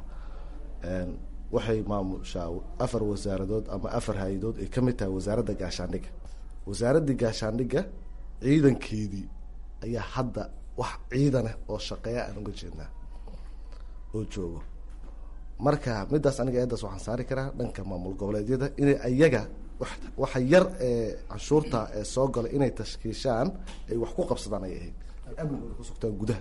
waxay maamushaa afar wasaaradood ama afar hay-adood ay ka mid tahay wasaaradda gaashaandhigga wasaaraddii gaashaandhigga ciidankeedii ayaa hadda wax ciidanah oo shaqeeya aan uga jeednaa oo joogo marka midaas aniga eedaas waxaan saari karaa dhanka maamul goboleedyada inay ayaga waxa yar ee canshuurta ee soo gala inay tashkiishaan ay wax ku qabsadaan ay ahayd amnigooda ku sugtaan gudaha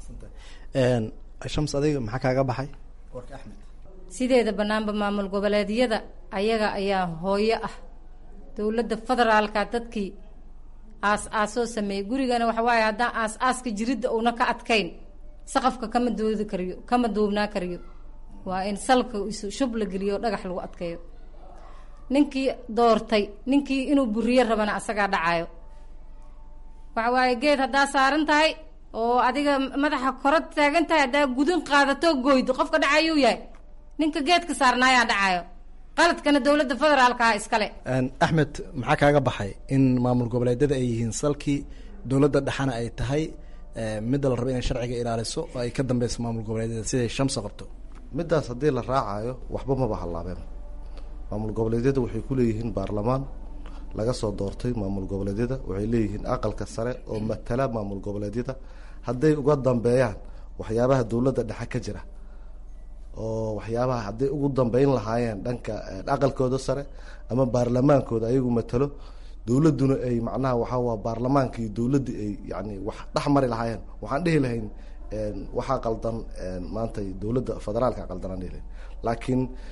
shams adiga maxaa kaaga baxay warka axmed sideeda banaanba maamul goboleedyada ayaga ayaa hooyo ah dowladda federaalka dadkii aas aasoo sameeyey gurigana waxa waaye haddaan aas aaska jiridda uuna ka adkayn saqafka kama doodi kariyo kama duubnaa kariyo waa in salka isu shub la geliyo oo dhagax lagu adkeeyo ninkii doortay ninkii inuu buriyo rabana asagaa dhacayo waxa waaye geed haddaa saaran tahay oo adiga madaxa koro taagan tahay haddaa gudin qaadatoo goydo qofka dhacayuu yahay ninka geedka saarnaayaa dhacayo qaladkana dowladda federaalkaha iskale axmed maxaa kaaga baxay in maamul goboleedyada ay yihiin salkii dowladda dhexana ay tahay midda la rabo inay sharciga ilaaliso oo ay ka dambeyso maamul goboleedyada siday shamsa qabto midaas haddii la raacayo waxba maba hallaabeen maamul goboleedyada waxay ku leeyihiin baarlamaan laga soo doortay maamul goboleedyada waxay leeyihiin aqalka sare oo matala maamul goboleedyada hadday uga dambeeyaan waxyaabaha dowladda dhexe ka jira oo waxyaabaha hadday ugu dambeyn lahaayeen dhanka aqalkooda sare ama baarlamaankooda ayagu matalo dowladduna ay macnaha waxaa waa baarlamaanka iyo dowladda ay yani wax dhex mari lahaayeen waxaan dhihi lahayn waxaa qaldan maanta dowladda federaalka qaldan aan dhihi lahayn laakiin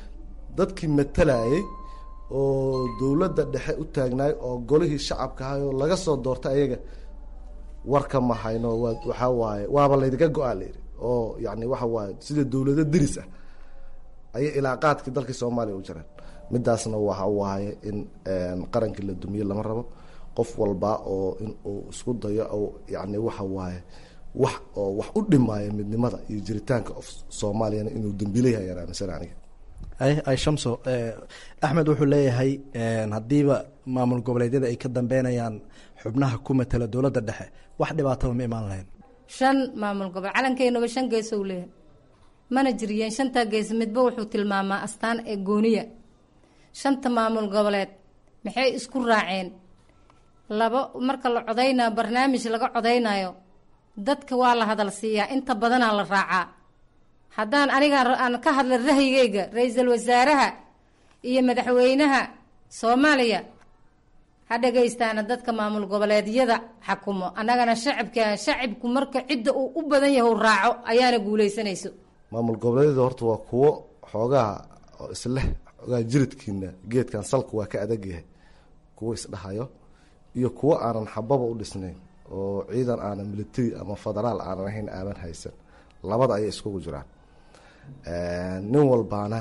dadkii matalayay oo dowladda dhexe u taagnaay oo golihii shacabka ahay oo laga soo doortay ayaga warka ma hayno waa waxaa waaye waaba laydiga go-aa layidhi oo yani waxa waaye sida dowlado deris ah ayay ilaaqaadkii dalkii soomaaliya u jireen midaasna waxa waaye in qarankii la dumiye lama rabo qof walba oo in uu isku dayo oo yani waxa waaye wax oo wax u dhimaayo midnimada iyo jiritaanka of soomaaliyana inuu dambiile yahay ayaan aaminsan aniga ay ay shamso axmed wuxuu leeyahay haddiiba maamul goboleedyada ay ka dambeynayaan xubnaha ku matala dowladda dhexe wax dhibaataba ma imaan lahayn shan maamul gobol calankeenuba shan geesow leeyahay mana jiriyeen shantaa gees midba wuxuu tilmaamaa astaan ee gooniya shanta maamul goboleed maxay isku raaceen laba marka la codaynayo barnaamij laga codaynayo dadka waa la hadal siiyaa inta badanaa la raacaa haddaan aniga aan ka hadla rahyigayga ra-iisul wasaaraha iyo madaxweynaha soomaaliya ha dhagaystaana dadka maamul goboleedyada xakumo annagana shacabka shacibku marka cidda uu u badan yahay u raaco ayaana guuleysanayso maamul goboleedyada horta waa kuwo xoogaha oo isleh xoogaha jiridkiina geedkan salka waa ka adag yahay kuwo isdhahayo iyo kuwo aanan xababa u dhisnayn oo ciidan aanan military ama federaal aanan ahayn aaban haysan labada ayay iskugu jiraan nin walbaana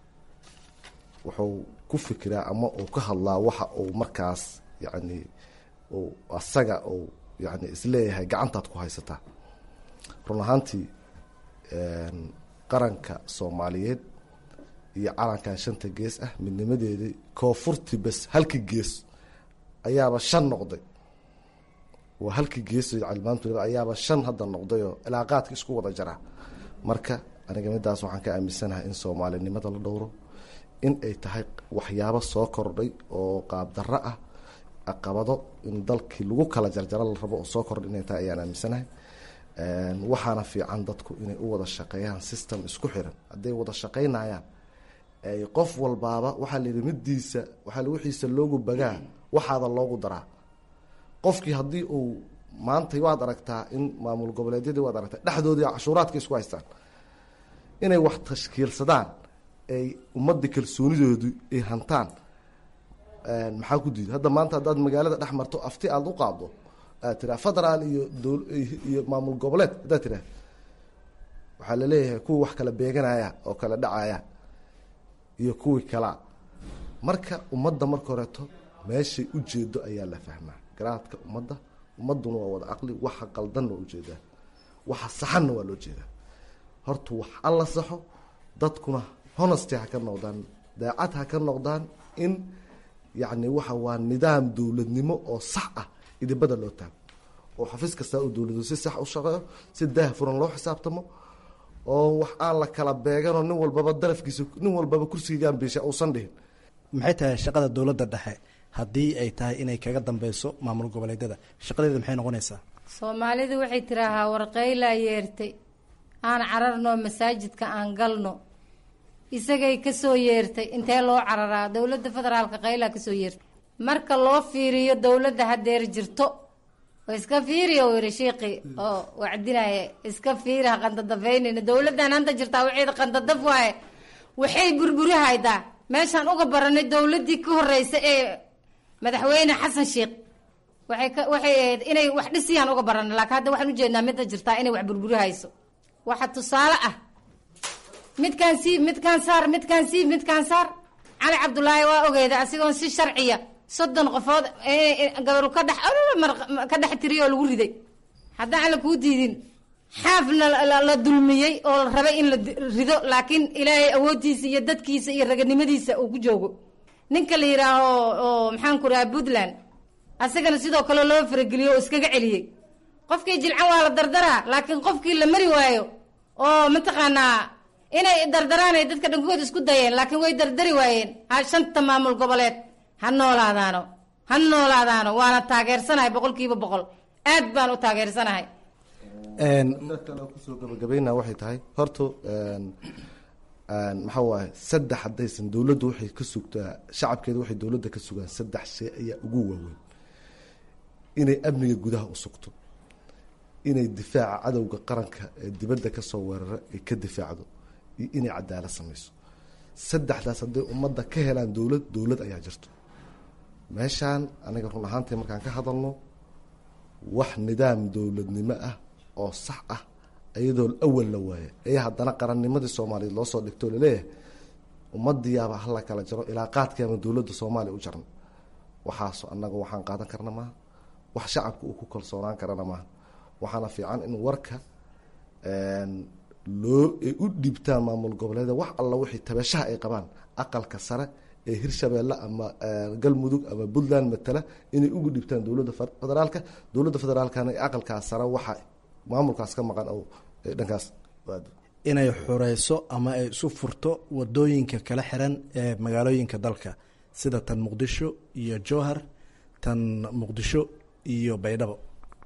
wuxuu ku fikiraa ama uu ka hadlaa waxa uu markaas yani uu asaga uu yani isleeyahay gacantaad ku haysataa run ahaantii qaranka soomaaliyeed iyo calankan shanta gees ah midnimadeedii koonfurtii bes halkii gees ayaaba shan noqday waa halkii gees calimaantu ayaaba shan hadda noqdayoo ilaaqaadka isku wada jara marka aniga midaas waxaan ka aaminsanahay in soomaalinimada la dhowro in ay tahay waxyaabo soo kordhay oo qaabdarro ah caqabado in dalkii lagu kala jarjaro la rabo oo soo kordhay inay tahay ayaan aaminsanahay waxaana fiican dadku inay u wada shaqeeyaan system isku xiran hadday wada shaqeynayaan ay qof walbaaba waxaa la yidhi midiisa waxaa wixiisa loogu bagaa waxaada loogu daraa qofkii haddii uu maanta waad aragtaa in maamul goboleedyadii waad aragtaa dhexdoodii cashuuraadka isku haystaan inay wax tashkiilsadaan ay ummadda kalsoonidoodu ay hantaan maxaa ku diida hadda maanta haddaad magaalada dhex marto afti aada u qaaddo aad tiraa federaal iyo iyo maamul goboleed haddaad tiraa waxaa laleeyahay kuwa wax kala beeganaya oo kala dhacaya iyo kuwii kalaa marka ummadda marka horeeto meeshay ujeedo ayaa la fahmaa garaadka ummadda ummaduna waa wada caqli waxa qaldanna waa ujeedaa waxa saxanna waa loo jeedaa horta wax alla saxo dadkuna honesty ha ka noqdaan daacad ha ka noqdaan in yacni waxa waa nidaam dowladnimo oo sax ah idibada loo taago oo xafiis kastaa uu dowladu si sax u shaqeeyo si daah furan loo xisaabtamo oo wax aan la kala beeganoo nin walbaba darafkiisa nin walbaba kursigiigaan biisha uusan dhihin maxay tahay shaqada dowladda dhexe haddii ay tahay inay kaga dambeyso maamul goboleedyada shaqadeeda maxay noqonaysaa soomaalidu waxay tiraahaa warqaylaa yeertay aan cararno masaajidka aan galno isagay kasoo yeertay intee loo cararaa dowladda federaalka qaylaa kasoo yeertay marka loo fiiriyo dowladda hadeer jirto oo iska fiiriya uu yihi shiiqii oo wacdinaya iska fiiri ha qandadafeynayna dowladdan hanta jirtaa waceeda qandadaf waaye waxay burburi haydaa meeshaan uga baranay dowladdii ka horeysa ee madaxweyne xasan sheekh waxay ka waxay ahayd inay wax dhisiyaan uga baranay laakiin hadda waxaan ujeednaa midda jirtaa inay wax burburi hayso waxa tusaale ah midkaan siib midkaan saar midkaan siib midkaan saar cali cabdulaahi waa ogeeda asigoon si sharciya soddon qofood gabaru ka dhex ka dhex tiriy oo lagu riday haddaan alla kuu diidin xaafna la dulmiyey oo la rabay in la rido laakiin ilaahay awooddiisa iyo dadkiisa iyo raganimadiisa uu ku joogo ninka la yidhaaho oo maxaan ku dhaha puntland asagana sidoo kale loo farageliyo oo iskaga celiyey qofkii jilcan waa la dardaraa laakiin qofkii la mari waayo oo mataqaanaa inay dardaraan ay dadka dhankood isku dayeen laakiin way dardari waayeen ha shanta maamul goboleed ha noolaadaano ha noolaadaano waana taageersanahay boqol kiiba boqol aad baan u taageersanahay kusoo gabagabayna waxay tahay horta maxaa waaye saddex haddaysan dowladdu waxay ka sugtaa shacabkeeda waxay dowladda ka sugaan saddex shay ayaa ugu waaweyn inay amniga gudaha u sugto inay difaaca cadowga qaranka ee dibadda kasoo weerara ay ka difaacdo iyo inay cadaalad samayso saddexdaas hadday ummadda ka helaan dowlad dowlad ayaa jirto meeshaan aniga run ahaantii markaan ka hadalno wax nidaam dowladnimo ah oo sax ah iyadoo awal la waaya ayaa haddana qarannimadii soomaaliyeed loo soo dhigto laleeyahay ummadiyaaba hala kala jaro ilaa qaadkeema dowladda soomaaliya u jarna waxaas annaga waxaan qaadan karna maaha wax shacabka uu ku kalsoonaan karana maaha waxaana fiican in warka loo ay u dhiibtaan maamul goboleeda wax alla wixii tabashaha ay qabaan aqalka sare ee hirshabeelle ama galmudug ama puntland matala inay ugu dhibtaan dowladda federaalka dowladda federaalkana aqalkaas sare waxa maamulkaas ka maqan o dhankaas inay xureyso ama ay isu furto wadooyinka kala xiran ee magaalooyinka dalka sida tan muqdisho iyo jowhar tan muqdisho iyo baydhabo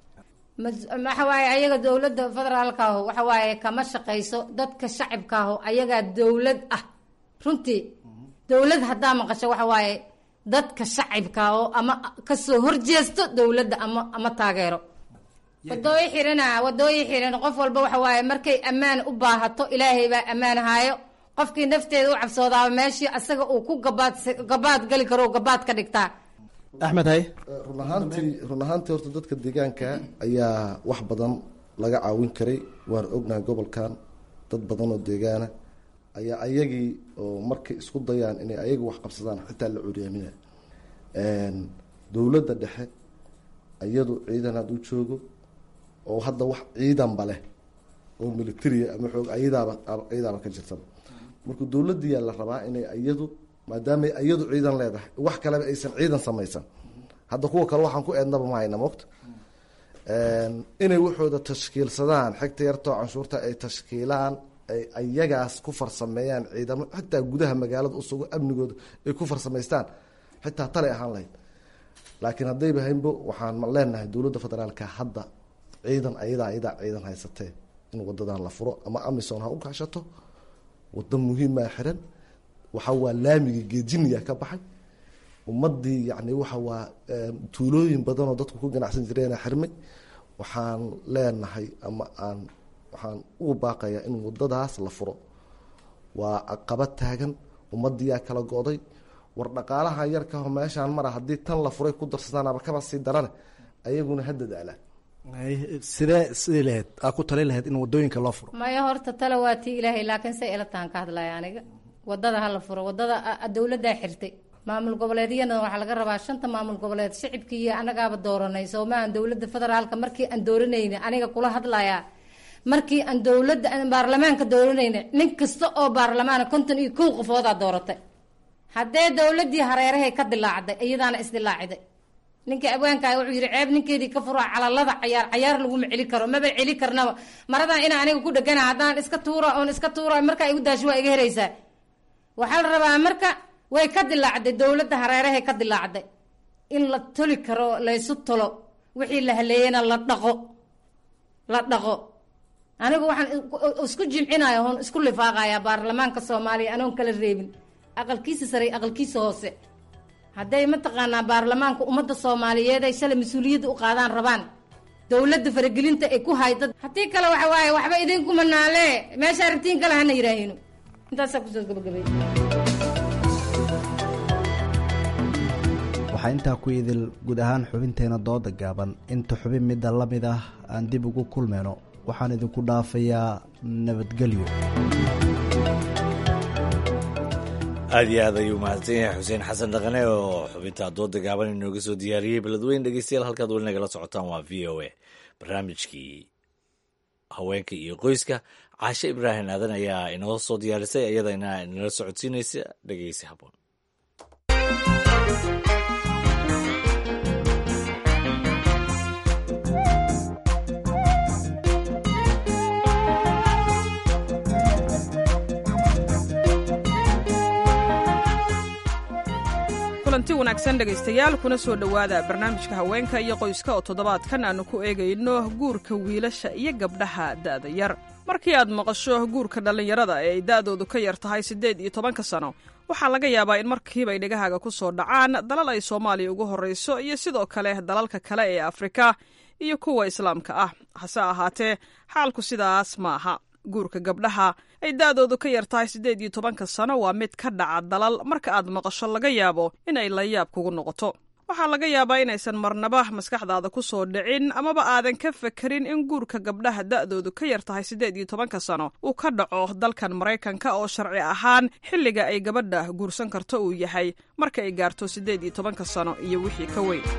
waxa waaye ayaga dowladda federaalka aho waxa waaye kama shaqayso dadka shacabka aho ayagaa dowlad ah runtii dowlad haddaa maqasho waxa waaye dadka shacabka oo ama kasoo horjeesto dowladda ama ama taageero wadooyi xirana wadooyi xiran qof walba waxa waaye markay ammaan u baahato ilaahay baa ammaan haayo qofkii nafteeda u cabsoodaaba meeshii asaga uu ku gabaad gabaad gali karo gabaad ka dhigtaa axmed hay run ahaantii run ahaantii horta dadka deegaanka ayaa wax badan laga caawin karay waan ognahay gobolkan dad badan oo deegaana ayaa ayagii oo markay isku dayaan inay ayaga wax qabsadaan xitaa la curyaaminaya dowladda dhexe iyadu ciidan hadduu joogo oo hadda wax ciidanba leh oo militaria ama xoog ayadaaba ayadaaba ka jirtaba marka dowladdiyaa la rabaa inay iyadu maadaamay iyadu ciidan leedahay wax kaleba aysan ciidan samaysan hadda kuwa kale waxaan ku eednaba ma hayna mogta inay waxooda tashkiilsadaan xigta yartoo canshuurta ay tashkiilaan ay ayagaas ku farsameeyaan ciidamo xitaa gudaha magaalada usugo amnigooda ay ku farsamaystaan xitaa talay ahaan lahayd laakiin haddayba haynbo waxaan leenahay dowladda federaalka hadda ciidan ayadaa ayadaa ciidan haysatee in wadadan la furo ama amison ha u kaashato wado muhiimaa xiran waxa waa laamiga geejiniya ka baxay ummadii yani waxa waa tuulooyin badanoo dadku ku ganacsan jireena xirmay waxaan leenahay ama aan waxaan ugu baaqayaa in wadadaas la furo waa caqabad taagan ummadiyaa kala go-day war dhaqaalaha yarkaho meeshaan mara haddii tan la furay ku darsataanaba kaba sii darane ayaguna ha dadaalaan sidee sidii lahayd aa ku tali lahayd in wadooyinka loo furo maya horta tale waa tii ilaahay laakiin say ila tahan ka hadlaya aniga wadada hala furo wadada dowladdaa xirtay maamul goboleedyana waxaa laga rabaa shanta maamul goboleed shicibkii iyo anagaaba dooranay soomaaan dowladda federaalka markii aan dooranayna aniga kula hadlayaa markii aan dowladda baarlamaanka dooranayna nin kasta oo baarlamaana konton iyo kow qofoodaa dooratay haddee dowladii hareerahay ka dilaacday iyadaana isdilaacday ninka abwaanka wuxuu yidhi ceeb ninkeedii ka fura calalada cayaar cayaar laguma celi karo maba celi karnaba maradan ina aniga ku dhegana haddaan iska tuura oon iska tuura markaa igu daasho waa iga heraysaa waxaa la rabaa marka way ka dilaacday dowladda hareerahay ka dilaacday in la toli karo laysu tolo wixii la haleeyena la dhaqo la dhaqo anigu waxaan isku jimcinaya oon isku lifaaqaya baarlamaanka soomaaliya anoon kala reebin aqalkiisa sare aqalkiisa hoose hadday mataqaanaa baarlamaanka ummadda soomaaliyeed ay shalay mas-uuliyadda u qaadaan rabaan dowladda faragelinta ay ku hayda haddii kale waxa waaye waxba idinkuma naale meesha aragtiin kale hana yidhaahino intaasaa kusoo gabagabay waxaa intaa ku idil guud ahaan xubinteena dooda gaaban inta xubin midda la mid ah aan dib ugu kulmayno waxaan idinku dhaafayaa nabadgelyo aad iyo aad ayuu mahadsan yahay xuseen xasan dhaqane oo xubinta dooda gaaban inooga soo diyaariyey beledweyn dhegeystayaal halkaad weli nagala socotaan waa v o a barnaamijkii haweenka iyo qoyska caashe ibraahim aadan ayaa inoo soo diyaarisay iyadana inala socodsiinaysa dhegeysi haboon kulanti wanaagsan dhegaystayaal kuna soo dhowaada barnaamijka haweenka iyo qoyska oo toddobaadkan aannu ku eegayno guurka wiilasha iyo gabdhaha da'da yar markii aad maqasho guurka dhallinyarada ee ay da'doodu ka yar tahay siddeed iyo tobanka sano waxaa laga yaabaa in markiiba ay dhegahaaga ku soo dhacaan dalal ay soomaaliya ugu horrayso iyo sidoo kale dalalka kale ee afrika iyo kuwa islaamka ah hase ahaatee xaalku sidaas ma aha guurka gabdhaha ay da'doodu ka yar tahay siddeed iyo tobanka sano waa mid ka dhaca dalal marka aad maqasho laga yaabo inay layaab kugu noqoto waxaa laga yaabaa inaysan marnaba maskaxdaada ku soo dhicin amaba aadan ka fekerin in guurka gabdhaha da'doodu ka yar tahay siddeed iyo tobanka sano uu ka dhaco dalkan maraykanka oo sharci ahaan xilliga ay gabadha guursan karto uu yahay marka ay gaarto siddeed iyo tobanka sano iyo wixii ka weyn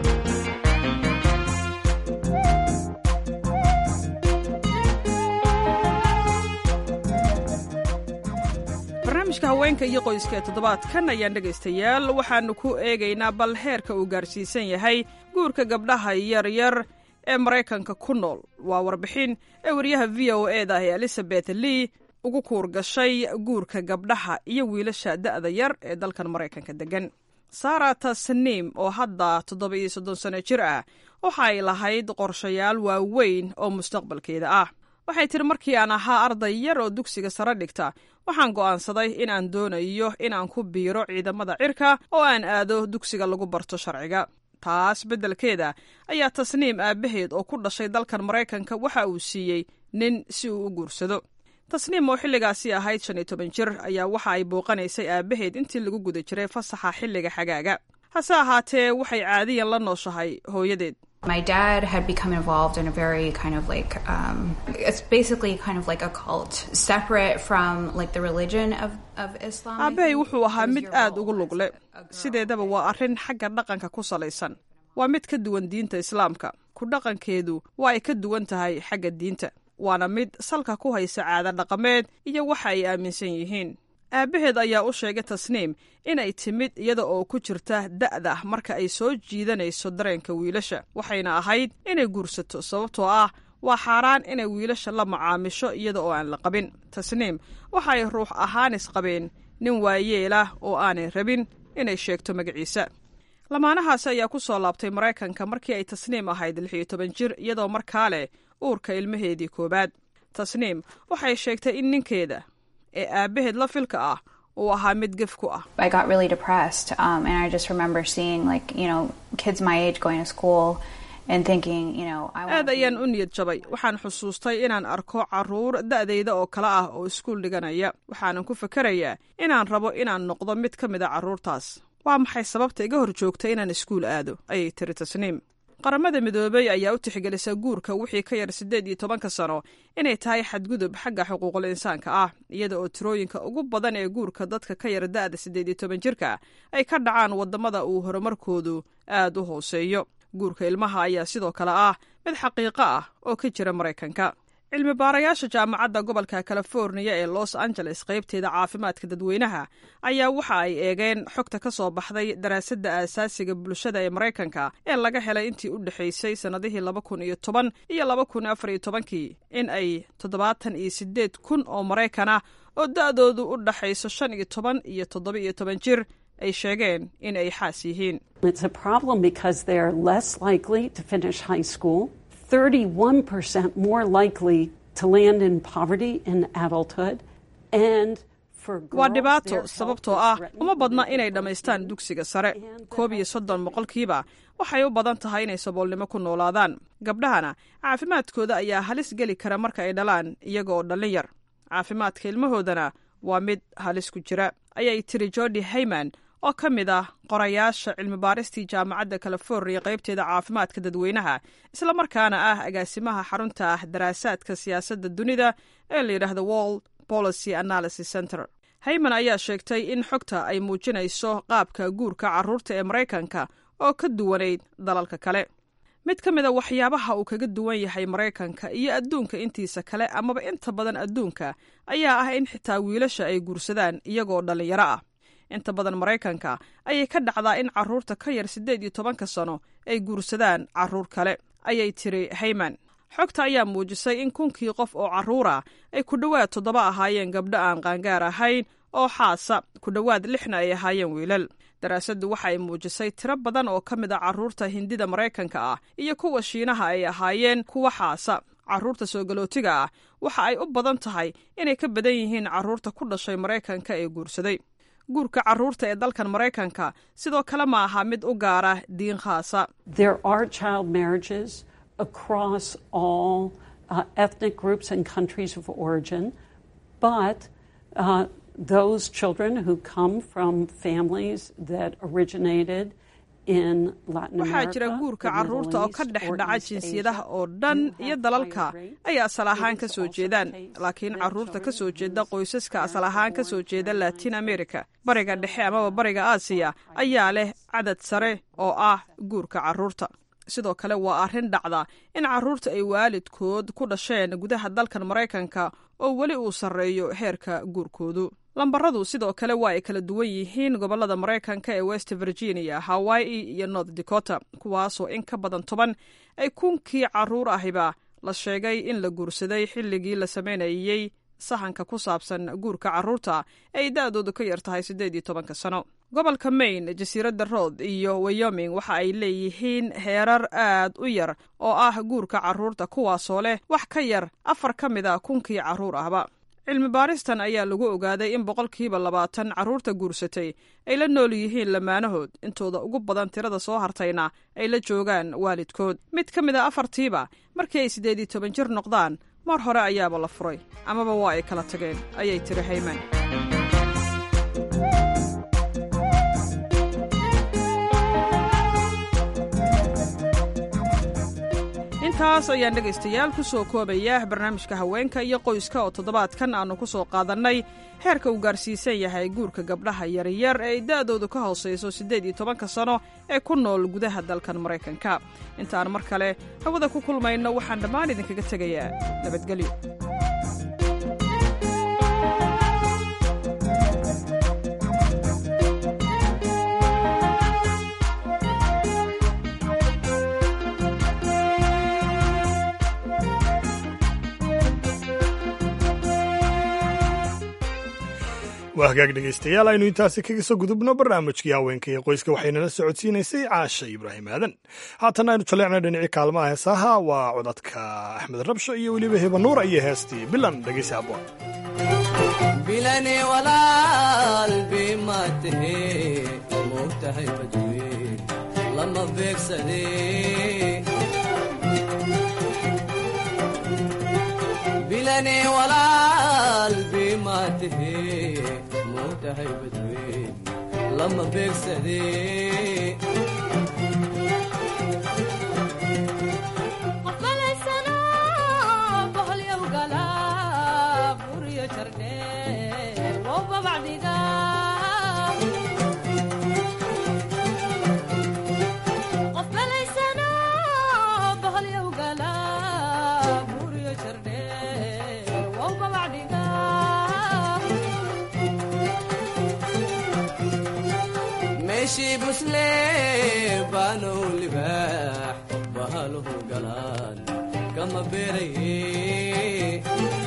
barnaamijka haweenka iyo qoyska ee toddobaadkan ayaan dhegaystayaal waxaannu ku eegaynaa bal heerka uu gaarsiisan yahay guurka gabdhaha yaryar ee maraykanka ku nool waa warbixin ee wariyaha v o e da ee elizabeth lee ugu kuur gashay guurka gabdhaha iyo wiilasha da'da yar ee dalkan maraykanka deggan sara tasniim oo hadda toddoba iyo soddon sano jir ah waxa ay lahayd qorshayaal waaweyn oo mustaqbalkeeda ah waxay tiri markii aan ahaa arday yar oo dugsiga sare dhigta waxaan go'aansaday in aan doonayo in aan ku biiro ciidamada cirka oo aan aado dugsiga lagu barto sharciga taas beddelkeeda ayaa tasniim aabbaheed oo ku dhashay dalkan maraykanka waxa uu siiyey nin si uu u guursado tasniim oo xilligaasi ahayd shan iyo toban jir ayaa waxa ay booqanaysay aabbaheed intii lagu guda jiray fasaxa xilliga xagaaga hase ahaatee waxay caadiyan la nooshahay hooyadeed My dad had become involved in a very kind of like um, it's basically kind of like a cult, separate from like the religion of of Islam. aabbahay wuxuu ahaa mid aad ugu lugle sideedaba waa arrin xagga dhaqanka ku salaysan waa mid ka duwan diinta islaamka ku dhaqankeedu waa ay ka duwan tahay xagga diinta waana mid salka ku haysa caado dhaqameed iyo waxa ay aaminsan yihiin aabbaheed ayaa u sheegay tasniim inay timid iyada oo ku jirta da'da marka ay soo jiidanayso dareenka wiilasha waxayna ahayd inay guursato sababtoo ah waa xaaraan inay wiilasha la macaamisho iyada oo aan la qabin tasniim waxa ay ruux ahaanis qabeen nin waayeelah oo aanay rabin inay sheegto magaciisa lamaanahaasi ayaa ku soo laabtay maraykanka markii ay tasniim ahayd lix iyo toban jir iyadoo markaa leh uurka ilmaheedii koowaad tasniim waxay sheegtay in ninkeeda ee aabbaheed la filka ah uu ahaa mid gef ku ah I got really depressed, um, and I just remember seeing like you know kids my age going to school and thinking you know I want aad ayaan u niyad jabay waxaan xusuustay inaan arko carruur da'dayda oo kale ah oo iskuul dhiganaya waxaanan ku fakerayaa inaan rabo inaan noqdo mid ka mid a carruurtaas waa maxay sababta iga hor joogta inaan iskuul aado ayay tiri tasniim qaramada midoobey ayaa u tixgelisa guurka wixii ka yar siddeed iyo tobanka sano inay tahay xadgudub xagga xuquuqul insaanka ah iyada oo tirooyinka ugu badan ee guurka dadka ka yar da'da siddeed iyo toban jirka ay ka dhacaan waddamada uu horumarkoodu aad u hooseeyo guurka ilmaha ayaa sidoo kale ah mid xaqiiqo ah oo ka jira maraykanka cilmi baarayaasha jaamacadda gobolka californiya ee los angeles qaybteeda caafimaadka dadweynaha ayaa waxa ay eegeen xogta ka soo baxday daraasadda aasaasiga bulshada ee maraykanka ee laga helay intii u dhexaysay sannadihii laba kun iyo toban iyo laba kun afar iyo tobankii in ay toddobaatan iyo siddeed kun oo maraykan ah oo da'doodu u dhaxayso shan iyo toban iyo toddoba iyo toban jir ay sheegeen in ay xaas yihiin It's a problem because they're less likely to finish high school, 31% more likely to land in poverty in adulthood, and for waa girls, dhibaato their sababtoo health ah is threatened uma badna inay dhammaystaan dugsiga sare koob iyo soddon boqolkiiba waxay u badan tahay inay saboolnimo ku noolaadaan gabdhahana caafimaadkooda ayaa halis geli kara marka ay dhalaan iyaga oo dhallin yar caafimaadka ilmahoodana waa mid halis ku jira ayay tiri jordi hayman oo ka mid ah qorayaasha cilmibaaristii jaamacadda californiya qaybteeda caafimaadka dadweynaha islamarkaana ah agaasimaha xarunta ah daraasaadka siyaasadda dunida ee la yidhaahdo world policy analysis center hayman ayaa sheegtay in xogta ay muujinayso qaabka guurka carruurta ee maraykanka oo ka duwanayd dalalka kale mid ka mid a waxyaabaha uu kaga duwan yahay maraykanka iyo adduunka intiisa kale amaba inta badan adduunka ayaa ah in xitaa wiilasha ay guursadaan iyagoo dhallinyaro ah inta badan maraykanka ayay ka dhacdaa in carruurta ka yar siddeed iyo tobanka sano ay guursadaan carruur kale ayay tiri hayman xogta ayaa muujisay in kunkii qof oo carruura ay ku dhowaad toddoba ahaayeen gabdho aan qaangaar ahayn oo xaasa ku dhowaad lixna ay ahaayeen wiilal daraasaddu waxa ay muujisay tiro badan oo ka mid a carruurta hindida maraykanka ah iyo kuwa shiinaha ay ahaayeen kuwa xaasa carruurta soogalootiga ah waxa ay u badan tahay inay ka badan yihiin carruurta ku dhashay maraykanka ee guursaday guurka carruurta ee dalkan maraykanka sidoo kale ma aha mid u gaara diin khaasa There are child marriages across all uh, ethnic groups and countries of origin, but uh, those children who come from families that originated in Latin waxaa America, jira guurka the Middle carruurta oo ka East, dhex or dhaca East jinsiyadaha Asia. oo dhan iyo dalalka ay asal ahaan ka soo jeedaan laakiin carruurta ka soo jeeda qoysaska asal ahaan ka soo jeeda latin america bariga dhexe amaba bariga aasiya ayaa leh cadad sare oo ah guurka carruurta sidoo kale waa arrin dhacda in carruurta ay waalidkood ku dhasheen gudaha dalkan maraykanka oo weli uu sarreeyo heerka guurkoodu lambaradu sidoo kale waa ay kala duwan yihiin gobollada maraykanka ee west virginia hawaii iyo north dakota kuwaasoo in ka badan toban ay kunkii carruur ahiba la sheegay in la guursaday xilligii la samaynayey sahanka ku saabsan guurka carruurta ee ay da-doodu ka yar tahay siddeed iyo tobanka sano gobolka maine jasiiradda rood iyo wyoming waxa ay leeyihiin heerar aad u yar oo ah guurka carruurta kuwaasoo leh wax ka yar afar ka mid a kunkii carruur ahba cilmi baaristan ayaa lagu ogaaday in boqolkiiba labaatan carruurta guursatay ay la nool yihiin lamaanahood intooda ugu badan tirada soo hartayna ay la joogaan waalidkood mid ka mid a afartiiba markii ay siddeed iyo toban jir noqdaan mar hore ayaaba la furay amaba waa ay kala tageen ayay tiri hayman intaas ayaan dhegaystayaal ku soo koobaya barnaamijka haweenka iyo qoyska oo toddobaadkan aannu ku soo qaadannay heerka uu gaarsiisan yahay guurka gabdhaha yaryar ee ay da'doodu ka hoosayso siddeed iyo tobanka sano ee ku nool gudaha dalkan maraykanka intaan mar kale hawada ku kulmayno waxaan dhammaan idinkaga tegayaa nabadgelyo waa hagaag dhegaystayaal aynu intaasi kaga soo gudubno barnaamijkii haweenka iyo qoyska waxaynala socodsiinaysay caasha ibraahim aadan haatanna aynu jaleecna dhinacii kaalmaha heesaha waa codadka axmed rabsho iyo weliba hebanuura iyo heestii bilan dhegaysi aboon bilane walaal bimaatahe moogtahay badwe lama beegsade bilane walaal bimaatahe moogtahay badwe lama beegsade meeshii busle baanow libaax bahaluhu galaan kama beeraye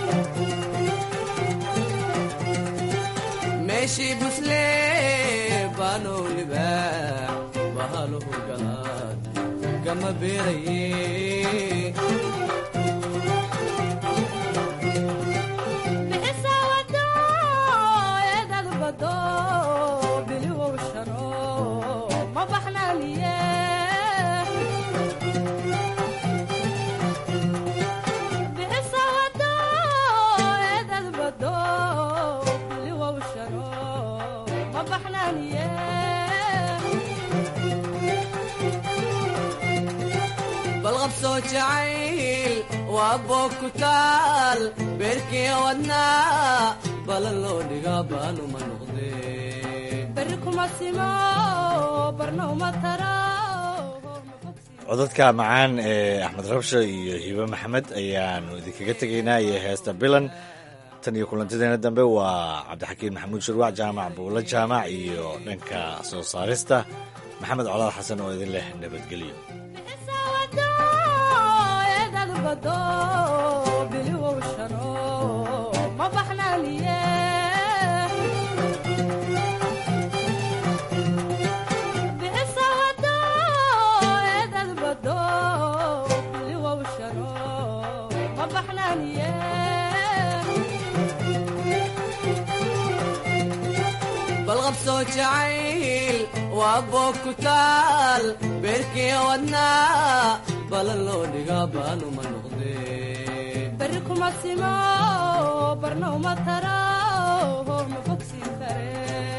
meeshii busle baanow libaax bahaluhu galaan kama beeraye balqabsoo jacayl waa boog ku taal beerkii wadnaa balan loo dhigaa baanuma noqdee beri kuma simo barna uma tara codadka macaan ee axmed rabsho iyo hibe maxamed ayaanu idinkaga tegaynaa iyo heesta bilan tan iyo kulantideena dambe waa cabdixakiin maxamuud shurwac jaamac buulo jaamac iyo dhanka soo saarista maxamed colaad xasan oo idin leh nabadgelyo balqabsoo jacayl waa boog ku taal beerkii wadnaa balan loo dhigaa baanuma noqdee kuma simo barna uma taro ma bogsiin kare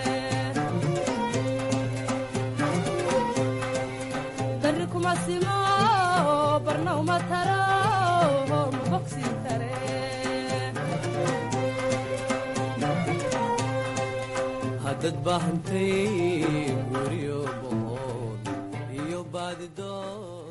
barri kuma simo barna uma taro ma bogsiin kare haddad baahantay guryo boqol iyo baadidoon